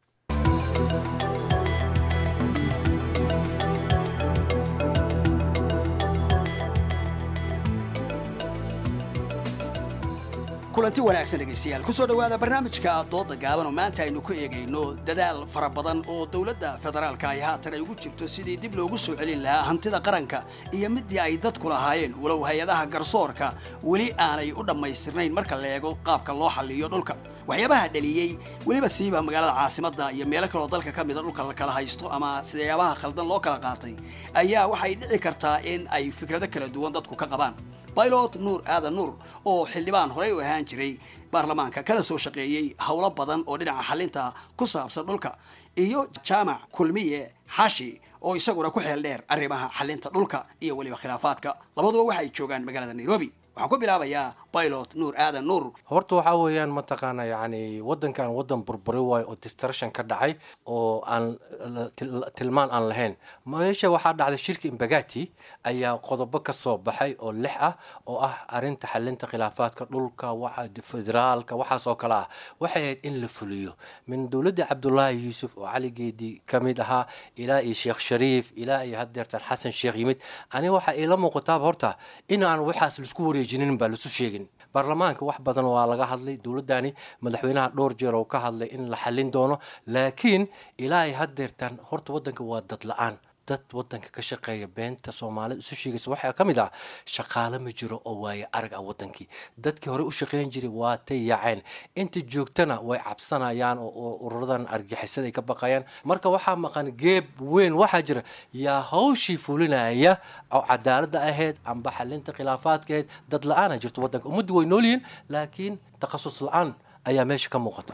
kulanti wanaagsan dhegaystayaal kusoo dhowaada barnaamijka dooda gaaban oo maanta aynu ku eegayno dadaal fara badan oo dowladda federaalka ay haatan ay ugu jirto sidii dib loogu soo celin lahaa hantida qaranka iyo midii ay dadku lahaayeen walow hay-adaha garsoorka weli aanay u dhammaystirnayn marka la eego qaabka loo xalliyo dhulka waxyaabaha dhaliyey weliba siiba magaalada caasimadda iyo meelo kaloo dalka ka mida dhulka la kala haysto ama sidayaabaha khaldan loo kala qaatay ayaa waxay dhici kartaa in ay fikrado kala duwan dadku ka qabaan baylot nuur aadan nuur oo xildhibaan horey u ahaan jiray baarlamaanka kana soo shaqeeyey howlo badan oo dhinaca xalinta ku saabsan dhulka iyo jaamac kulmiye xashi oo isaguna ku xeel dheer arrimaha xalinta dhulka iyo weliba khilaafaadka labaduba waxay joogaan magaalada nairobi waxaan ku bilaabayaa baylot nuur aadan nuur
horta waxaa weeyaan mataqaana yacni waddankan waddan burburi waayo oo distruction ka dhacay oo aan tilmaan aan lahayn meesha waxaa dhacday shirka imbagati ayaa qodobo ka soo baxay oo lix ah oo ah arrinta xalinta khilaafaadka dhulka waxa federaalka waxaas oo kale ah waxay ahayd in la fuliyo min dowladda cabdulaahi yuusuf oo caligeedii ka mid ahaa ilaa iyo sheekh shariif ilaa iyo haddeertan xasan sheekh yimid ani waxaa iila muuqataaba horta in aan waxaas laisku wareejinin baa lasu sheegin baarlamaanka wax badan waa laga hadlay dowladdani madaxweynaha dhowr jeer oo ka hadlay in la xallin doono laakiin ilaa ay haddeertaan horta waddanka waa dad la-aan dad waddanka ka shaqeeya beenta soomaalida isu sheegaysa waxaa ka mid ah shaqaale ma jiro oo waaye arag ah waddankii dadkii hore u shaqeyn jiray waa tay yaaceen inta joogtana way cabsanayaan oo ururadan argixisada ay ka baqayaan marka waxaa maqan geeb weyn waxaa jira yaa hawshii fulinaya oo cadaaladda ahayd amba xalinta khilaafaadka ahayd dad la-aana jirto waddanka ummaddu way nool yihiin laakiin takhasus la-aan ayaa meesha ka muuqata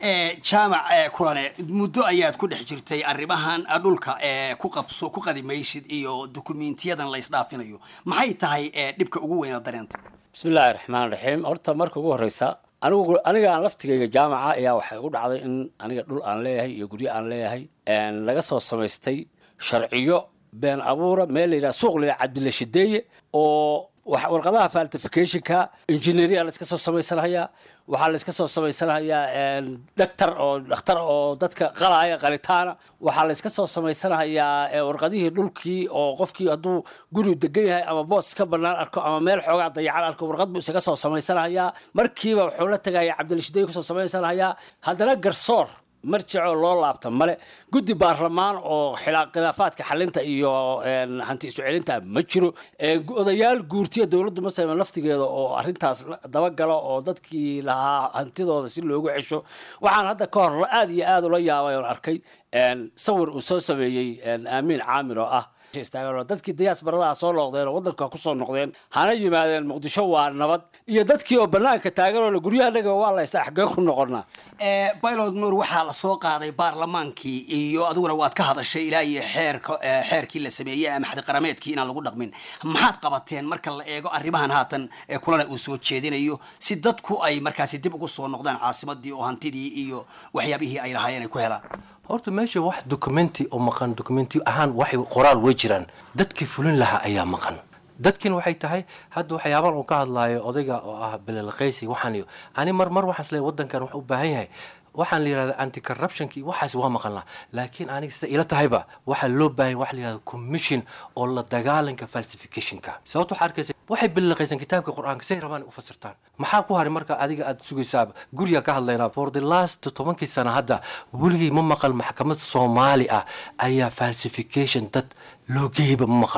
jaamac kulane muddo ayaad ku dhex jirtay arrimahan dhulka ku qabso ku qadimaysid iyo dukumiintiyadan la isdhaafinayo maxay tahay dhibka ugu weyna dareenta
bismillaahi raxmaan raxiim horta marka ugu horeysa anigu aniga aan laftigayga jaamaca ayaa waxay igu dhacday in aniga dhul aan leeyahay iyo guryo aan leeyahay laga soo samaystay sharciyo been abuura meel la yidhaha suuq la yidhaha cabdilla shideeye oo warqadaha faltificationka engineeria la iska soo samaysanayaa waxaa la iska soo samaysanayaa dhaktar oo dhakhtar oo dadka qalaya qalitaana waxaa la iska soo samaysanayaa warqadihii dhulkii oo qofkii hadduu guri degan yahay ama boos ka banaan arko ama meel xoogaa dayacan arko warqad buu isaga soo samaysanayaa markiiba wuxuu la tegaya cabdilshiday kusoo samaysanayaa haddana garsoor marjicoo loo laabta male guddi baarlamaan oo khilaafaadka xalinta iyo hanti isu celinta ma jiro odayaal guurtiya dowladdu masayman laftigeeda oo arrintaas dabagalo oo dadkii lahaa hantidooda si loogu cesho waxaan hadda ka hor aad iyo aad ula yaabay oon arkay sawir uu soo sameeyey aamiin caamir oo ah dadkii diyaasbaradaha soo noqdeen oo waddanka kusoo noqdeen hana yimaadeen muqdisho waa nabad iyo dadkii oo banaanka taagan oo guryaha waa la istaa xagee ku noqonaa
baylod nuur waxaa la soo qaaday baarlamaankii iyo adiguna waad ka hadashay ilaa iyo xeerka xeerkii la sameeyey ama xadiqarameedkii inaan lagu dhaqmin maxaad qabateen marka la eego arrimahan haatan kulana uu soo jeedinayo si dadku ay markaasi dib ugu soo noqdaan caasimadii oo hantidii iyo waxyaabihii ay lahaayeen ay ku helaan
horta meesha wax documenti oo maqan documenti ahaan waxay qoraal way jiraan dadkii fulin lahaa ayaa maqan dadkin waxay tahay hadda waxyaaban uu ka hadlaayo odayga oo ah belelqaysi waxaan iyo ani mar mar waxaan isleeyahay waddankan wax u baahan yahay waxaan la yidhahda anti corruptionki waxaas waa maqanlaa laakiin aniga sida ila tahayba waxaa loo baahan waxa la yidhahda commission oo la dagaalanka falsificationka sababta waxaa arkaysa waxay belelqaysan kitaabka qur-aanka say rabaan u fasirtaan maxaa ku haray marka adiga aad sugaysaaba guriga ka hadlaynaa for the last tobankii sana hadda weligay ma maqal maxkamad soomaali ah ayaa falsification dad loo geeyba ma maqal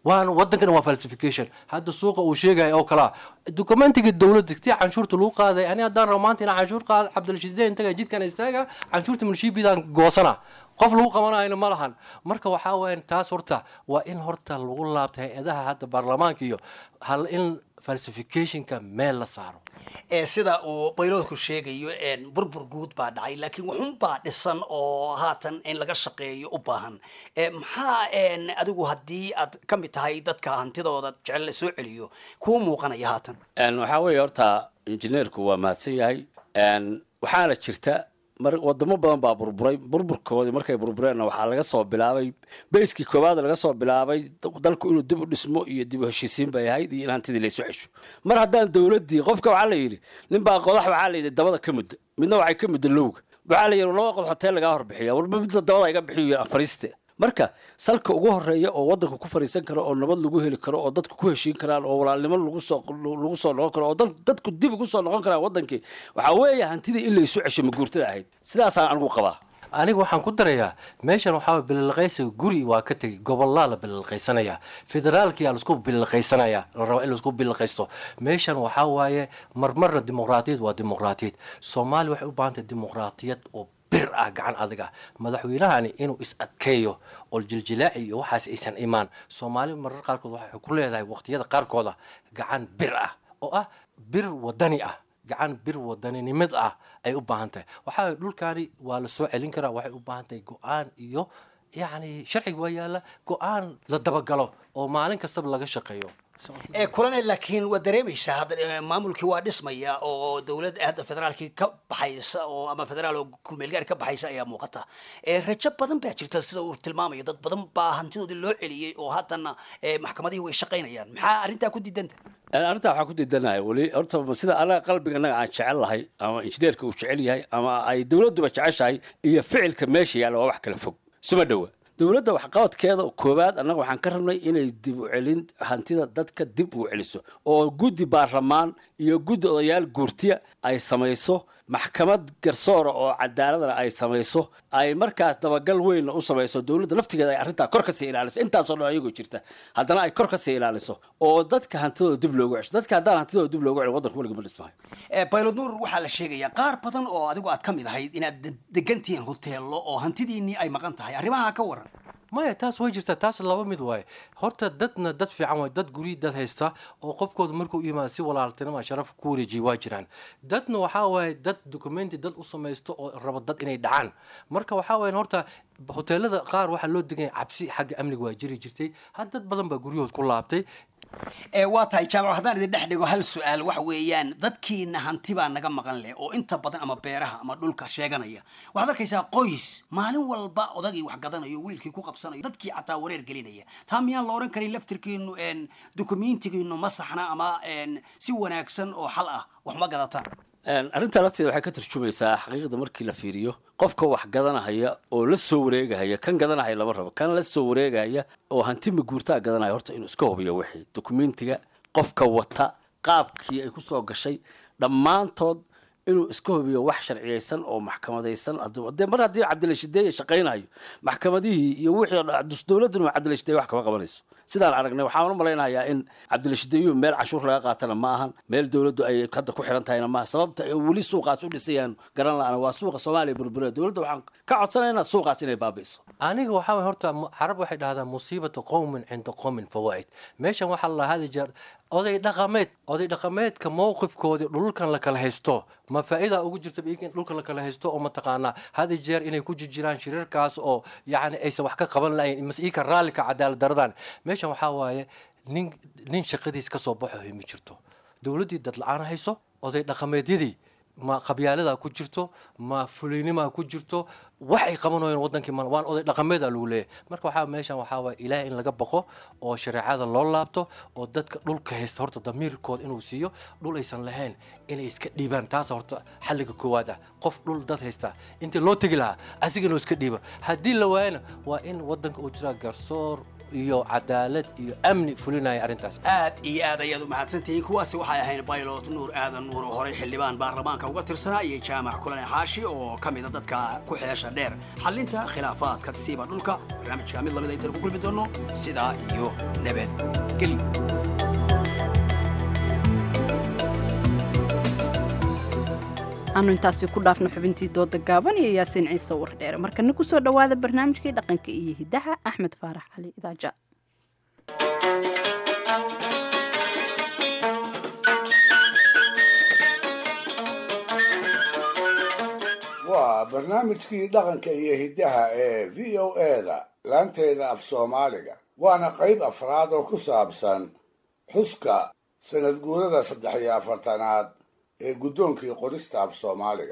waana wadankana waa falsification hadda suuqa uu sheegaya oo kalaa dokumentiga dowladda tii canshuurta lagu qaaday ani haddaan rabo maanta inaan canshuur qaado cabdilshiisdeen intaga jidkan istaaga canshuurta milshiibidaan goosana qof lagu qabanayna ma lahan marka waxaa weyan taas horta waa in horta lagu laabta hay-adaha hadda baarlamaanka iyo hal in falsificationka meel la saaro
ee sida uu bayloodku sheegayo een, burbur guud baa dhacay laakiin wuxuunbaa dhisan oo haatan in laga shaqeeyo u baahan Ee, maxaa een, adigu haddii aad ka mid tahay dadka hantidooda jecel la soo celiyo kuu muuqanaya haatan
Een, waxaa weeye horta injineerku waa mahadsan yahay Een, waxaana jirta mar wadamo badan baa burburay burburkoodii markay burbureenna waxaa laga soo bilaabay bayskii koowaad laga soo bilaabay dalku inuu dib u dhismo iyo dib u heshiisiin bay ahayd iyo in hantidii laysu cesho mar haddaan dowladdii qofka waxaa la yidhi ninbaa qodax waxaa la yidhi dabada ka muddo midna waxay ka muddo lowga waxaa la yidhi laba qodax hoteel lagaa horbixiya warba midna dabada iga bixiyo fariiste marka salka ugu horeeya oo wadanka ku fariisan karo oo nabad lagu heli karo oo dadku ku heshiin karaan oo walaalnimo lagu soo lagu soo noqon karo oo dad- dadku dib ugu soo noqon karaan wadankii waxaa weeye hantidii in laysu cesho maguurtada ahayd sidaasaan anigu qabaa
aniga waxaan ku darayaa meeshan waxaa bililqaysiga guri waa ka tegay gobolaa la bililqaysanaya federaalkiyaa laisku bililqaysanaya la raba in laisku bililqaysto meeshan waxaa waaye marmarna dimuqraatiyad waa dimuqraatiyad soomaaliya waxay u baahan tahay dimuqraatiyad oo bir ah gacan adiga madaxweynahani inuu is adkeeyo oo jiljilaaci iyo waxaas aysan imaan soomaali marar qaarkood waxay ku leedahay waqtiyada qaarkooda gacan bir ah oo ah bir wadani ah gacan bir wadaninimad ah ay u baahan tahay waxaa waye dhulkaani waa la soo celin karaa waxay u baahan tahay go-aan iyo yacni sharciga waa yaalla go-aan la dabagalo oo maalin kastaba laga shaqeeyo
ee kulane laakiin waa dareemaysaa hadda eh, maamulkii waa dhismaya oo dowladda hadda federaalkii ka baxaysa oo ama federaal oo kulmeelgaari ka baxaysa ayaa muuqata ee rajo badan baa jirta sida uu tilmaamayo dad badan baa hantidoodii loo celiyey oo haddana eh, maxkamadihii way shaqaynayaan maxaa arrintaa ku diidanta
Een, arrintaa waxaan ku diidanahay weli horta sida anaga qalbiga anaga aan jecel lahay ama injineerka uu jecel yahay ama ay dowladduba jeceshahay iyo ficilka meesha yaalla waa wax kala fog suma dhowa dowladda waxqabadkeeda koowaad annaga waxaan ka rabnay inay dib u celin hantida dadka dib u celiso oo guddi baarlamaan iyo guddi odayaal guurtiya ay samayso maxkamad garsoora oo cadaaladana ay samayso ay markaas dabagal weynna u samayso dowladda laftigeeda ay arrintaa kor kasii ilaaliso intaasoo dhan ayagoo jirta haddana ay kor kasii ilaaliso oo dadka hantidooda dib loogu cesho dadka haddaan hantidooda dib loogu celin waddanka weliga ma dhismayo
Eh, baylod nuur waxaa la sheegayaa qaar badan oo adigu aad ka mid ahayd inaad de- degan tihiin hoteello oo hantidiinnii ay maqan tahay arrimaha ka waran
maya taas way jirtaa taas laba mid waaye horta dadna dad fiican waay dad guryi dad haysta oo qofkooda markuu yimaado si walaaltinima sharaf ku wareejiya waa jiraan dadna waxaa waaye dad documenti dad u samaysto oo raba dad inay dhacaan marka waxaa waaye horta hoteelada qaar waxaa loo deganya cabsi xagga amniga waa jiri jirtay had dad badan baa guryahood ku laabtay
ee waa tahay jaamac haddaan idin dhex dhigo hal su-aal waxa weeyaan dadkiina hanti baa naga maqan leh oo inta badan ama beeraha ama dhulka sheeganaya waxaad arkaysaa qoys maalin walba odagii wax gadanayo wiilkii ku qabsanayo dadkii xataa wareer gelinaya taa miyaan la oran karin laftirkiinu een dukumentigiinu ma saxna ama een si wanaagsan oo xal ah wax ma gadataan
Een, arrintaa lafteeda waxay ka tarjumaysaa xaqiiqda markii la fiiriyo qofka wax gadanahaya oo la soo wareegahaya kan gadanahaya lama rabo kan la soo wareegahaya oo hanti maguurtaa gadanaya horta inuu iska hubiyo wixii dokumentiga qofka wata qaabkii ay ku soo gashay dhammaantood inuu iska hubiyo wax sharciyeysan oo maxkamadaysan hadduu- dee mar haddii cabdilashideeye shaqaynayo maxkamadihii iyo wixii oo dhan, dowladduna cabdilashideeye wax kama qabanayso sidaan aragnay waxaan u malaynayaa in cabdilashideeyuhu meel cashuur laga qaatana ma ahan meel dowladdu ay hadda ku xiran tahayna maaha sababta ay weli suuqaas u dhisayaan garan la-aan waa suuqa soomaaliya burbura dowladda waxaan ka codsanaynaa suuqaas inay baabi'iso
aniga waxaa waye horta mu- carab waxay dhahdaan musiibatu qowmin cinda qowmin fawaa'id meeshan waxaa la hadi jeer oday dhaqameed oday dhaqameedka mowqifkoodii dhulkan la kala haysto ma faa'iida ugu jirta iyaga in dhulka la kala haysto oo mataqaanaa hadi jeer inay ku jirjiraan shirarkaas oo yacni aysan wax ka qaban lahayn mas ika raallika cadaalad daradan meeshan waxaa waaye nin nin shaqadiis ka soo baxo ma jirto dowladdii dad la-aan hayso oday dhaqameedyadii ma qabyaalada ku jirto ma fuliynima ku jirto wax ay qabanayeen wadankii ma waan oday dhaqameeda lagu leeyahay marka waxaa meeshan waxaa waye ilaah in laga baqo oo shareecada loo laabto oo dadka dhulka haysta horta damiirkooda inuu siiyo dhul aysan lahayn inay iska dhiibaan taas horta xalliga koowaad ah qof dhul dad haysta intii loo tegi lahaa asigana iska dhiiba haddii la waayana waa in wadanka uu jiraa garsoor iyo cadaalad iyo amni fulinaya arrintaas
aad iyo aad ayaad u mahadsantihiin kuwaasi waxay ahayn baylot nuur aadan nuur oo horey xildhibaan baarlamaanka uga tirsanaa iyo jaamac kulane xaashi oo ka mida dadka ku xeesha dheer xallinta khilaafaadka siiba dhulka barnaamijka mid lamid aytan ku kulmi doonno sidaa iyo nabadgelyo
aanu intaasi ku dhaafno xubintii dooda gaaban iyo yaasiin ciise wardheere markana kusoo dhowaada barnaamijkii dhaqanka iyo hidaha axmed faarax cali idaaja
waa barnaamijkii dhaqanka iyo hiddaha ee v o eda laanteeda af soomaaliga waana qayb afraad oo ku saabsan xuska sanad guurada saddex iyo afartanaad ee guddoonkii qorista af soomaaliga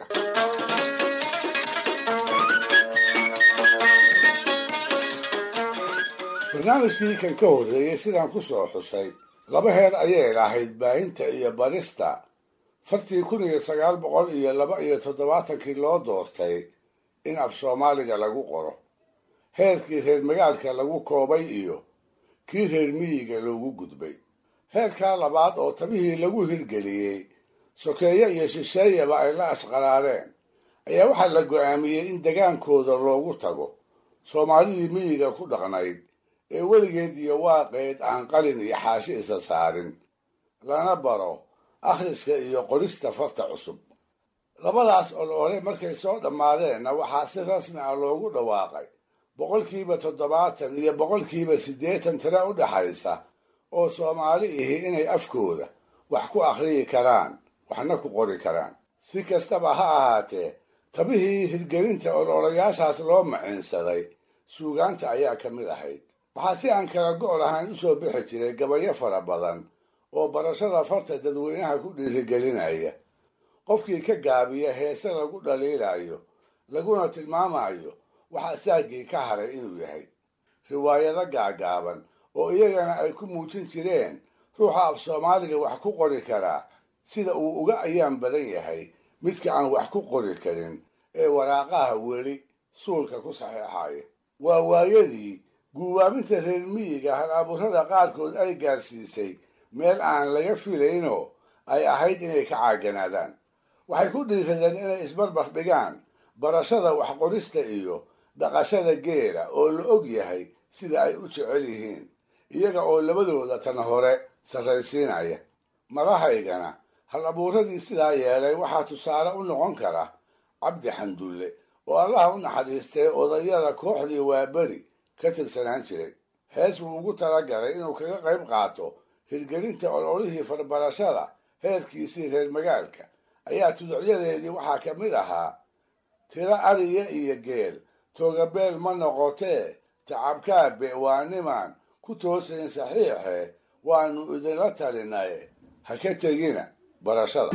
barnaamijkii kan ka horreeyey sidaan ku soo xusay laba heer ayay lahayd baahinta iyo barista fartii kun iyo sagaal boqol iyo laba iyo toddobaatankii loo doortay in af soomaaliga lagu qoro heerkii reer magaalka lagu koobay iyo kii reer miyiga loogu gudbay heerkaa labaad oo tabihii lagu hirgeliyey sokeeye iyo shisheeyaba ay la asqaraareen ayaa waxaa la go'aamiyey in degaankooda loogu tago soomaalidii miyiga ku dhaqnayd ee weligeed iyo waaqeed aan qalin iyo xaashi isa saarin lana baro akhriska iyo qorista farta cusub labadaas olole markay soo dhammaadeenna waxaa si rasmi ah loogu dhawaaqay boqolkiiba toddobaatan iyo boqolkiiba siddeetan tire u dhaxaysa oo soomaali ihi inay afkooda wax ku akhriyi karaan waxna ku qori karaan si kastaba ha ahaatee tabihii hirgelinta ololayaashaas loo maciinsaday suugaanta ayaa ka mid ahayd waxaa si aan kala go' lahayn u soo bixi jiray gabayo fara badan oo barashada farta dadweynaha ku dhiirigelinaya qofkii ka gaabiya heese lagu dhaliilayo laguna tilmaamayo waxaa saagii ka haray inuu yahay riwaayado gaagaaban oo iyagana ay ku muujin jireen ruuxa af soomaaliga wax ku qori karaa sida uu uga ayaan badan yahay midka aan wax ku qori karin ee waraaqaha weli suulka ku saxeexaya waa waayadii guubaabinta reer miyiga hal abuurada qaarkood ay gaarsiisay meel aan laga filaynoo ay ahayd inay ka caaganaadaan waxay ku dhiiradeen inay isbarbar dhigaan barashada waxqorista iyo dhaqashada geela oo la og yahay sida ay u jecel yihiin iyaga oo labadooda tan hore sarraysiinaya madahaygana hal abuuradii sidaa yeelay waxaa tusaale u noqon kara cabdi xandulle oo allaha u naxariistay odayada kooxdii waaberi ka tirsanaan jiray hees buu ugu talagalay inuu kaga qayb qaato hirgelinta ololihii farbarashada heerkiisii reer magaalka ayaa tuducyadeedii waxaa ka mid ahaa tiro ariya iyo geel toogabeel ma noqotee tacabkaabe waa nimaan ku toosayn saxiixe waannu idinla talinaye ha ka tegina barashada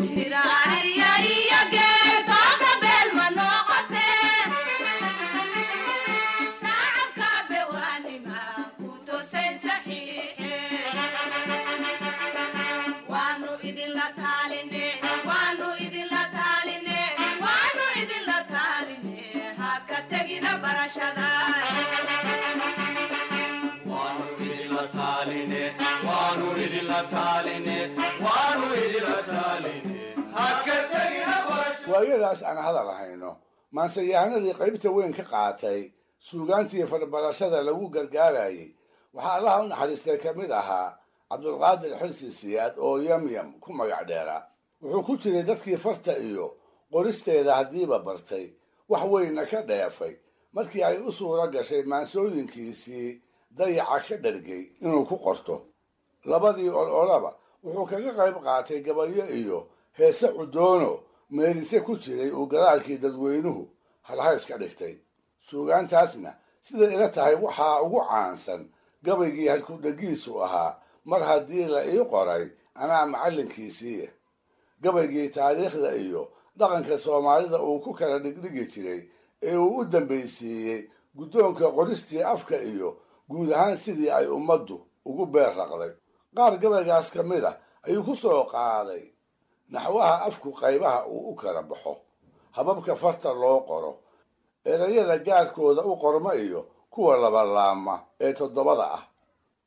waayadaas aan hadal hayno maanseyahanadii qaybta weyn ka qaatay suugaantii farbarashada lagu gargaarayay waxaa allaha u naxariistay ka mid ahaa cabdulqaadir xilsi siyaad oo yamyam ku magac dheeraa wuxuu ku jiray dadkii farta iyo qoristeeda haddiiba bartay wax weynna ka dheefay markii ay u suuro gashay maansooyinkiisii dayaca ka dhargay inuu ku qorto labadii ololaba wuxuu kaga qayb qaatay gabayo iyo heese cudoono meelise ku jiray uu gadaalkii dadweynuhu halhays ka dhigtay suugaantaasna siday ila tahay waxaa ugu caansan gabaygii halkudhegiisu ahaa mar haddii la ii qoray anaa macallinkiisiiya gabaygii taariikhda iyo dhaqanka soomaalida uu ku kala dhigdhigi jiray ee uu u dambaysiiyey guddoonka qoristii afka iyo guud ahaan sidii ay ummaddu ugu beer raqday qaar gabaygaas ka mid ah ayuu ku soo qaaday naxwaha afku qaybaha uu u kala baxo hababka farta loo qoro erayada gaarkooda u qorma iyo kuwa labalaama ee toddobada ah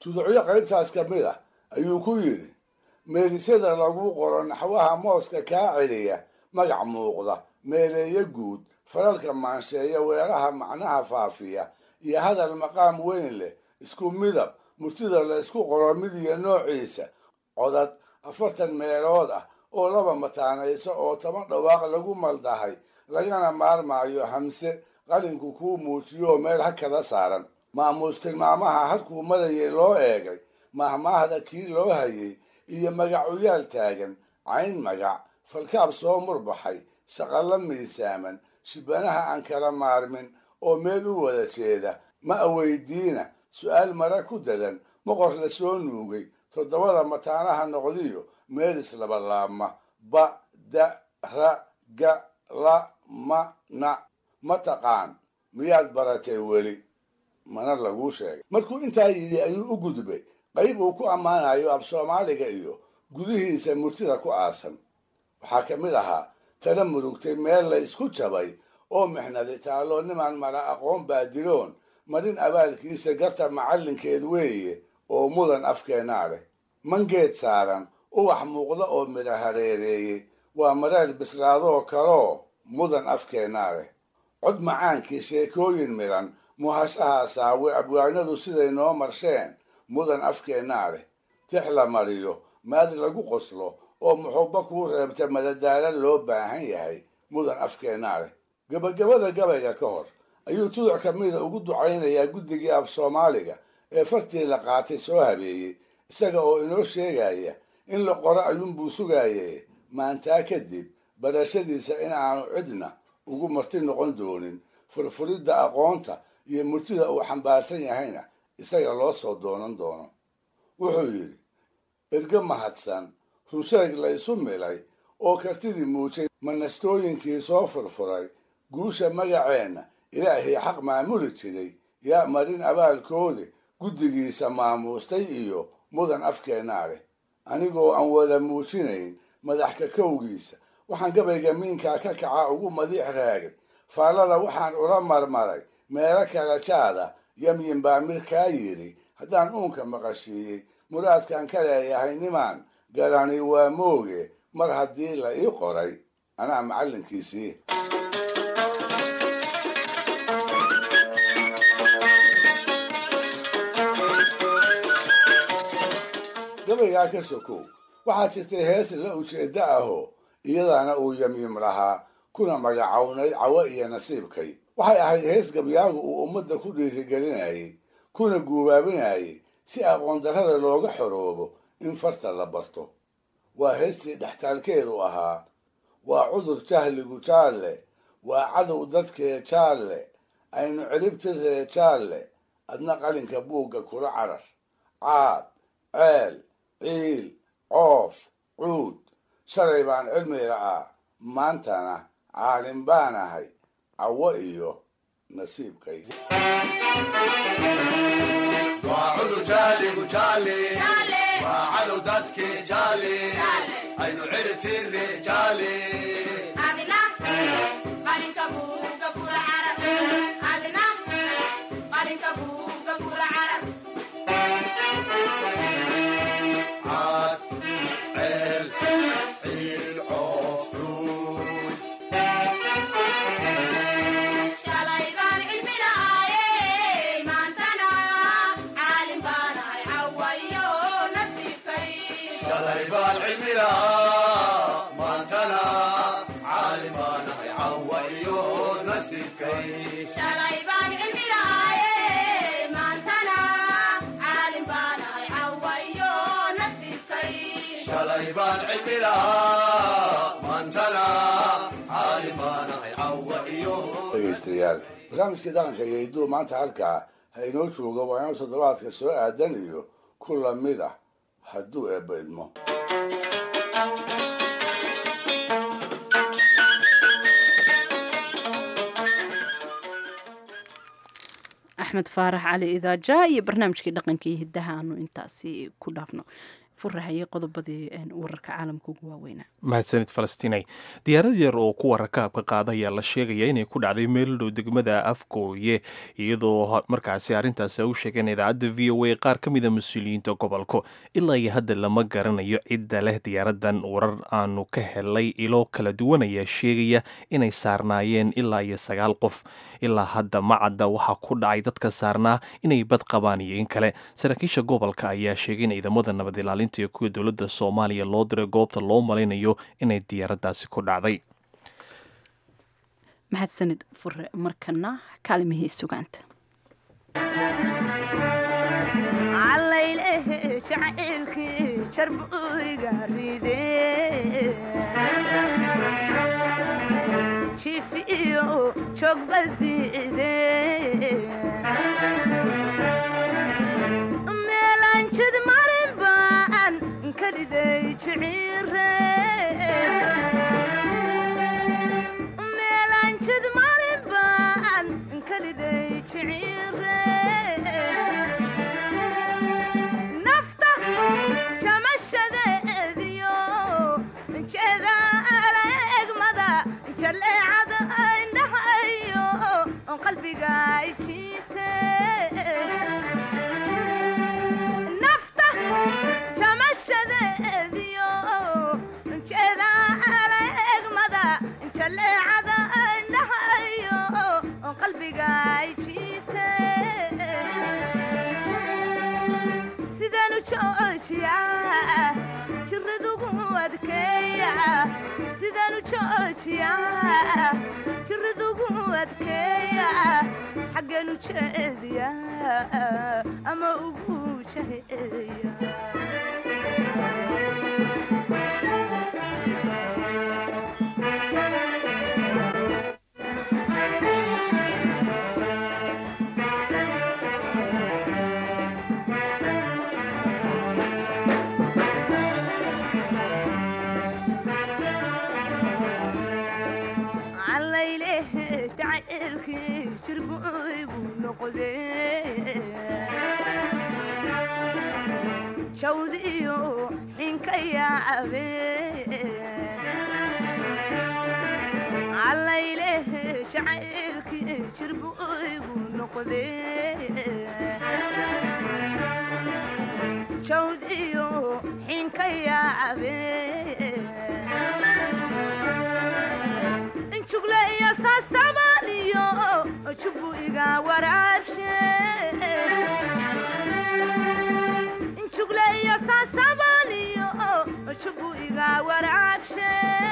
tuducyo qaybtaas ka mid ah ayuu ku yidhi meelisyada lagu qoro naxwaha mooska kaa celiya magac muuqda meeleeye guud falalka maansheeya weeraha macnaha faafiya iyo hadal maqaam weyn leh isku midab murtida la isku qoro mid iyo noociisa codad afartan meelood ah oo laba mataanayso oo toban dhawaaq lagu maldahay lagana maarmaayo hamse qalinku kuu muujiyooo meel hakada saaran maamuus tilmaamaha halkuu marayay loo eegay mahmaahda kii loo hayay iyo magacuyaal taagan cayn magac falkaab soo murbaxay shaqalla miisaaman shibanaha aan kala maarmin oo meel u wada jeeda ma aweydiina su'aal mara ku dadan moqor la soo nuugay toddobada mataanaha noqdiyo meel islabalaabma ba da ra ga la ma na ma taqaan miyaad baratay weli mana laguu sheegay markuu intaa yidhi ayuu u gudbay qayb uu ku ammaanayo af soomaaliga iyo gudihiisa murtida ku aasan waxaa ka mid ahaa tala murugtay meel la isku jabay oo mixnadi taallo nimaan mara aqoon baadiroon marin abaalkiisa garta macallinkeed weeye oo mudan afkeenaa leh mangeed saaran ubax muuqda oo midha hareereeyey waa mareer bislaadoo kaloo mudan afkeenaa leh cod macaankii sheekooyin midhan muhashaha saawe abwaanadu siday noo marsheen mudan afkeennaa leh tix la mariyo maad lagu qoslo oo muxubba kuu reebta madadaala loo baahan yahay mudan afkeennaa leh gebagabada gabayga ka hor ayuu tuduc ka mida ugu ducaynayaa guddigii af soomaaliga ee fartii la qaatay soo habeeyey isaga oo inoo sheegaya in la qoro ayuunbuu sugaye maantaa kadib barashadiisa in aanu cidna ugu marti noqon doonin furfuridda aqoonta iyo murtida uu xambaarsan yahayna isaga loo soo doonan doono wuxuu yidhi erge mahadsan runsheeg la isu milay oo kartidii muujay manastooyinkii soo furfuray guusha magaceenna ilaahii xaq maamuli jiray yaa marin abaalkoodi guddigiisa maamuustay iyo mudan afkeennaa leh anigoo aan wada muujinayn madax kakowgiisa waxaan gabayga miinkaa ka kaca ugu madiix raagay faallada waxaan ula marmaray meelo kala jaada yamyin baa mid kaa yidhi haddaan uunka maqashiiyey muraadkan ka leeyahay nimaan garani waa mooge mar haddii la ii qoray anaa macallinkiisii gabaygaa ka sokow waxaa jirtay hees la ujeeddo ahoo iyadaana uu yamyim lahaa kuna magacownayd cawo iyo nasiibkay waxay ahayd hees gabyaagu uu ummadda ku dhiirigelinayay kuna guubaabinayay si aqoondarrada looga xoroobo in farta la barto waa heestii dhextaalkeedu ahaa waa cudur jahligu jaalle waa cadow dadkee jaalle aynu celibtiree jaalle adna qalinka buugga kula carar caad ceel ciil coof cuud shalay baan cilmi la'aa maantana caalim baan ahay cawo iyo nasiibkay
waa cudur jahligu jaale waa cadow dadkii jaale aynu ciribtirre jaale caad ceel ciil coof cuud shalay baan cilmi lahaa maantana caalim baan ahay cawa iyo nasiibkay shalay baan cilmi lahaa maantana caalim baan ahay cawa iyo
dhegaystayaal barnaamijkii dhaqanka iyo hidduu maanta halkaa ha inoo joogo waa inuu toddobaadka soo aadan iyo ku lamid ah hadduu eebba idmo
axmed faarax cali idaaja iyo barnaamijkii dhaqankii hiddaha aanu intaasi ku dhaafno furahayay qodobadii wararka caalamka ugu waaweynaa
mahadsanid falastiinay diyaarad yar oo kuwa rakaabka qaada ayaa la sheegaya inay ku dhacday meel dhow degmada afgooye iyadoo markaasi arrintaasi u sheegeen idaacadda v o a qaar ka mida mas-uuliyiinta gobolka ilaa iyo hadda lama garanayo cidda leh diyaaradan warar aanu ka helay ilo kala duwan ayaa sheegaya inay saarnaayeen ilaa iyo sagaal qof ilaa hadda macadda waxaa ku dhacay dadka saarnaa inay bad qabaan iyo in kale saraakiisha gobolka ayaa sheegay in ciidamada nabad ilaalinta iyo kuwa dowladda soomaaliya loo diray goobta loo malaynayo inay diyaaradaasi ku dhacday
mahadsanid fure markana kaalimihii sugaanta
calaylehe jacaylkii jarbuyga ride jiif iyo joogbadiide meelaan jid marin baan kaliday jiciire meelaan jid marin baan kaliday jiciire nafta jamashadeediyo jeeda alegmada jaleecada indhahayo qalbiga jiite nafta jamashadeediyo jeeda alegmada jaleecada indhahayo qalbiga jiite sidanu joojiya jiradugu adkeeya sidanu joojiya jiradugu adkeeya xagganu jeediya ama ugu jaheeya calaylehe jacaylkii jirbuygu noqde jawdiyo xinka yaacabe calaylehe jacaylkii jirbuygu noqde jawdiyo xinka yaacabe jugle iyo saasabaniyo jubu iga waraabshe jugle iyo saasabaniyo jubu iga waraabshe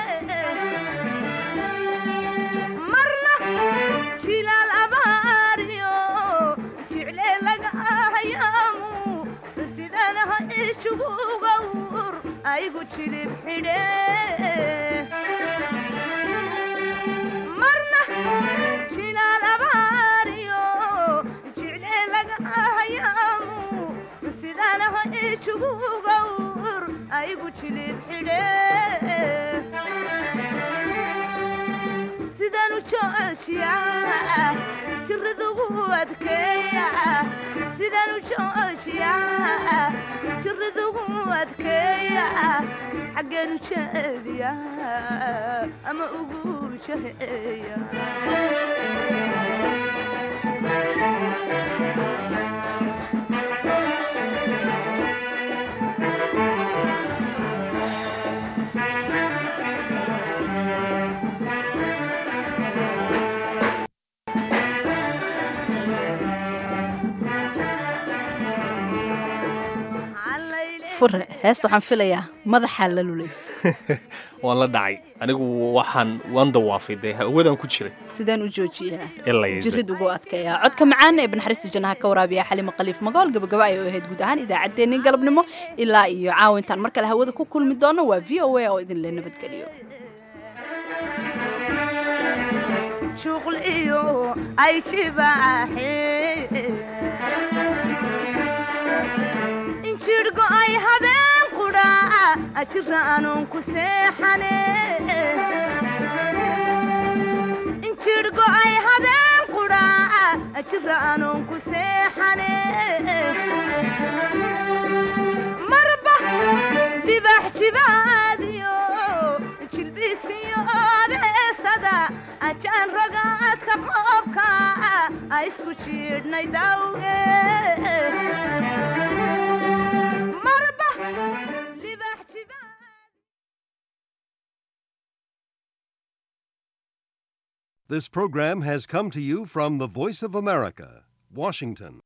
marna jilaal abaariyo jicle laga ahayaamu sidanaha ijugugawur aygu jilib xidhe marna jilaal abaariyo jicle laga ahayaamu sidanaha ijugugawur aygu jilib xidhe sidanu joojiya jiradugu adkeeya sidanu joojiya jiradugu adkeeya xagganu jeediya ama ugu jaheeya
fure heesta waxaan filayaa madaxaa la lulays
waan la dhacay anigu waxaan waan dawaafay dee hawadan ku jiray
sidaan u joojiyaa
Elayse.
jirid ugu adkeeyaa codka macaan ee banaxariista jannaha ka waraabiya xalima khaliif magool gabagaba ay u ahayd guud ahaan idaacaddeenii galabnimo ilaa iyo caawintaan mar kale hawada ku kulmi doono waa v o a oo idin le nabadgeliyo
shuql iyo ay jibaaxe injirhgo ay habeen qudha jira anuun ku seexane injirhgo ay habeen qudha jira anuun ku seexane marba jibaadiyo jilbiskiyo beesada ajaan ragaadka qoobka a isku jiidhnay dawge marba libax jibaa
This program has come to you from the Voice of America, Washington.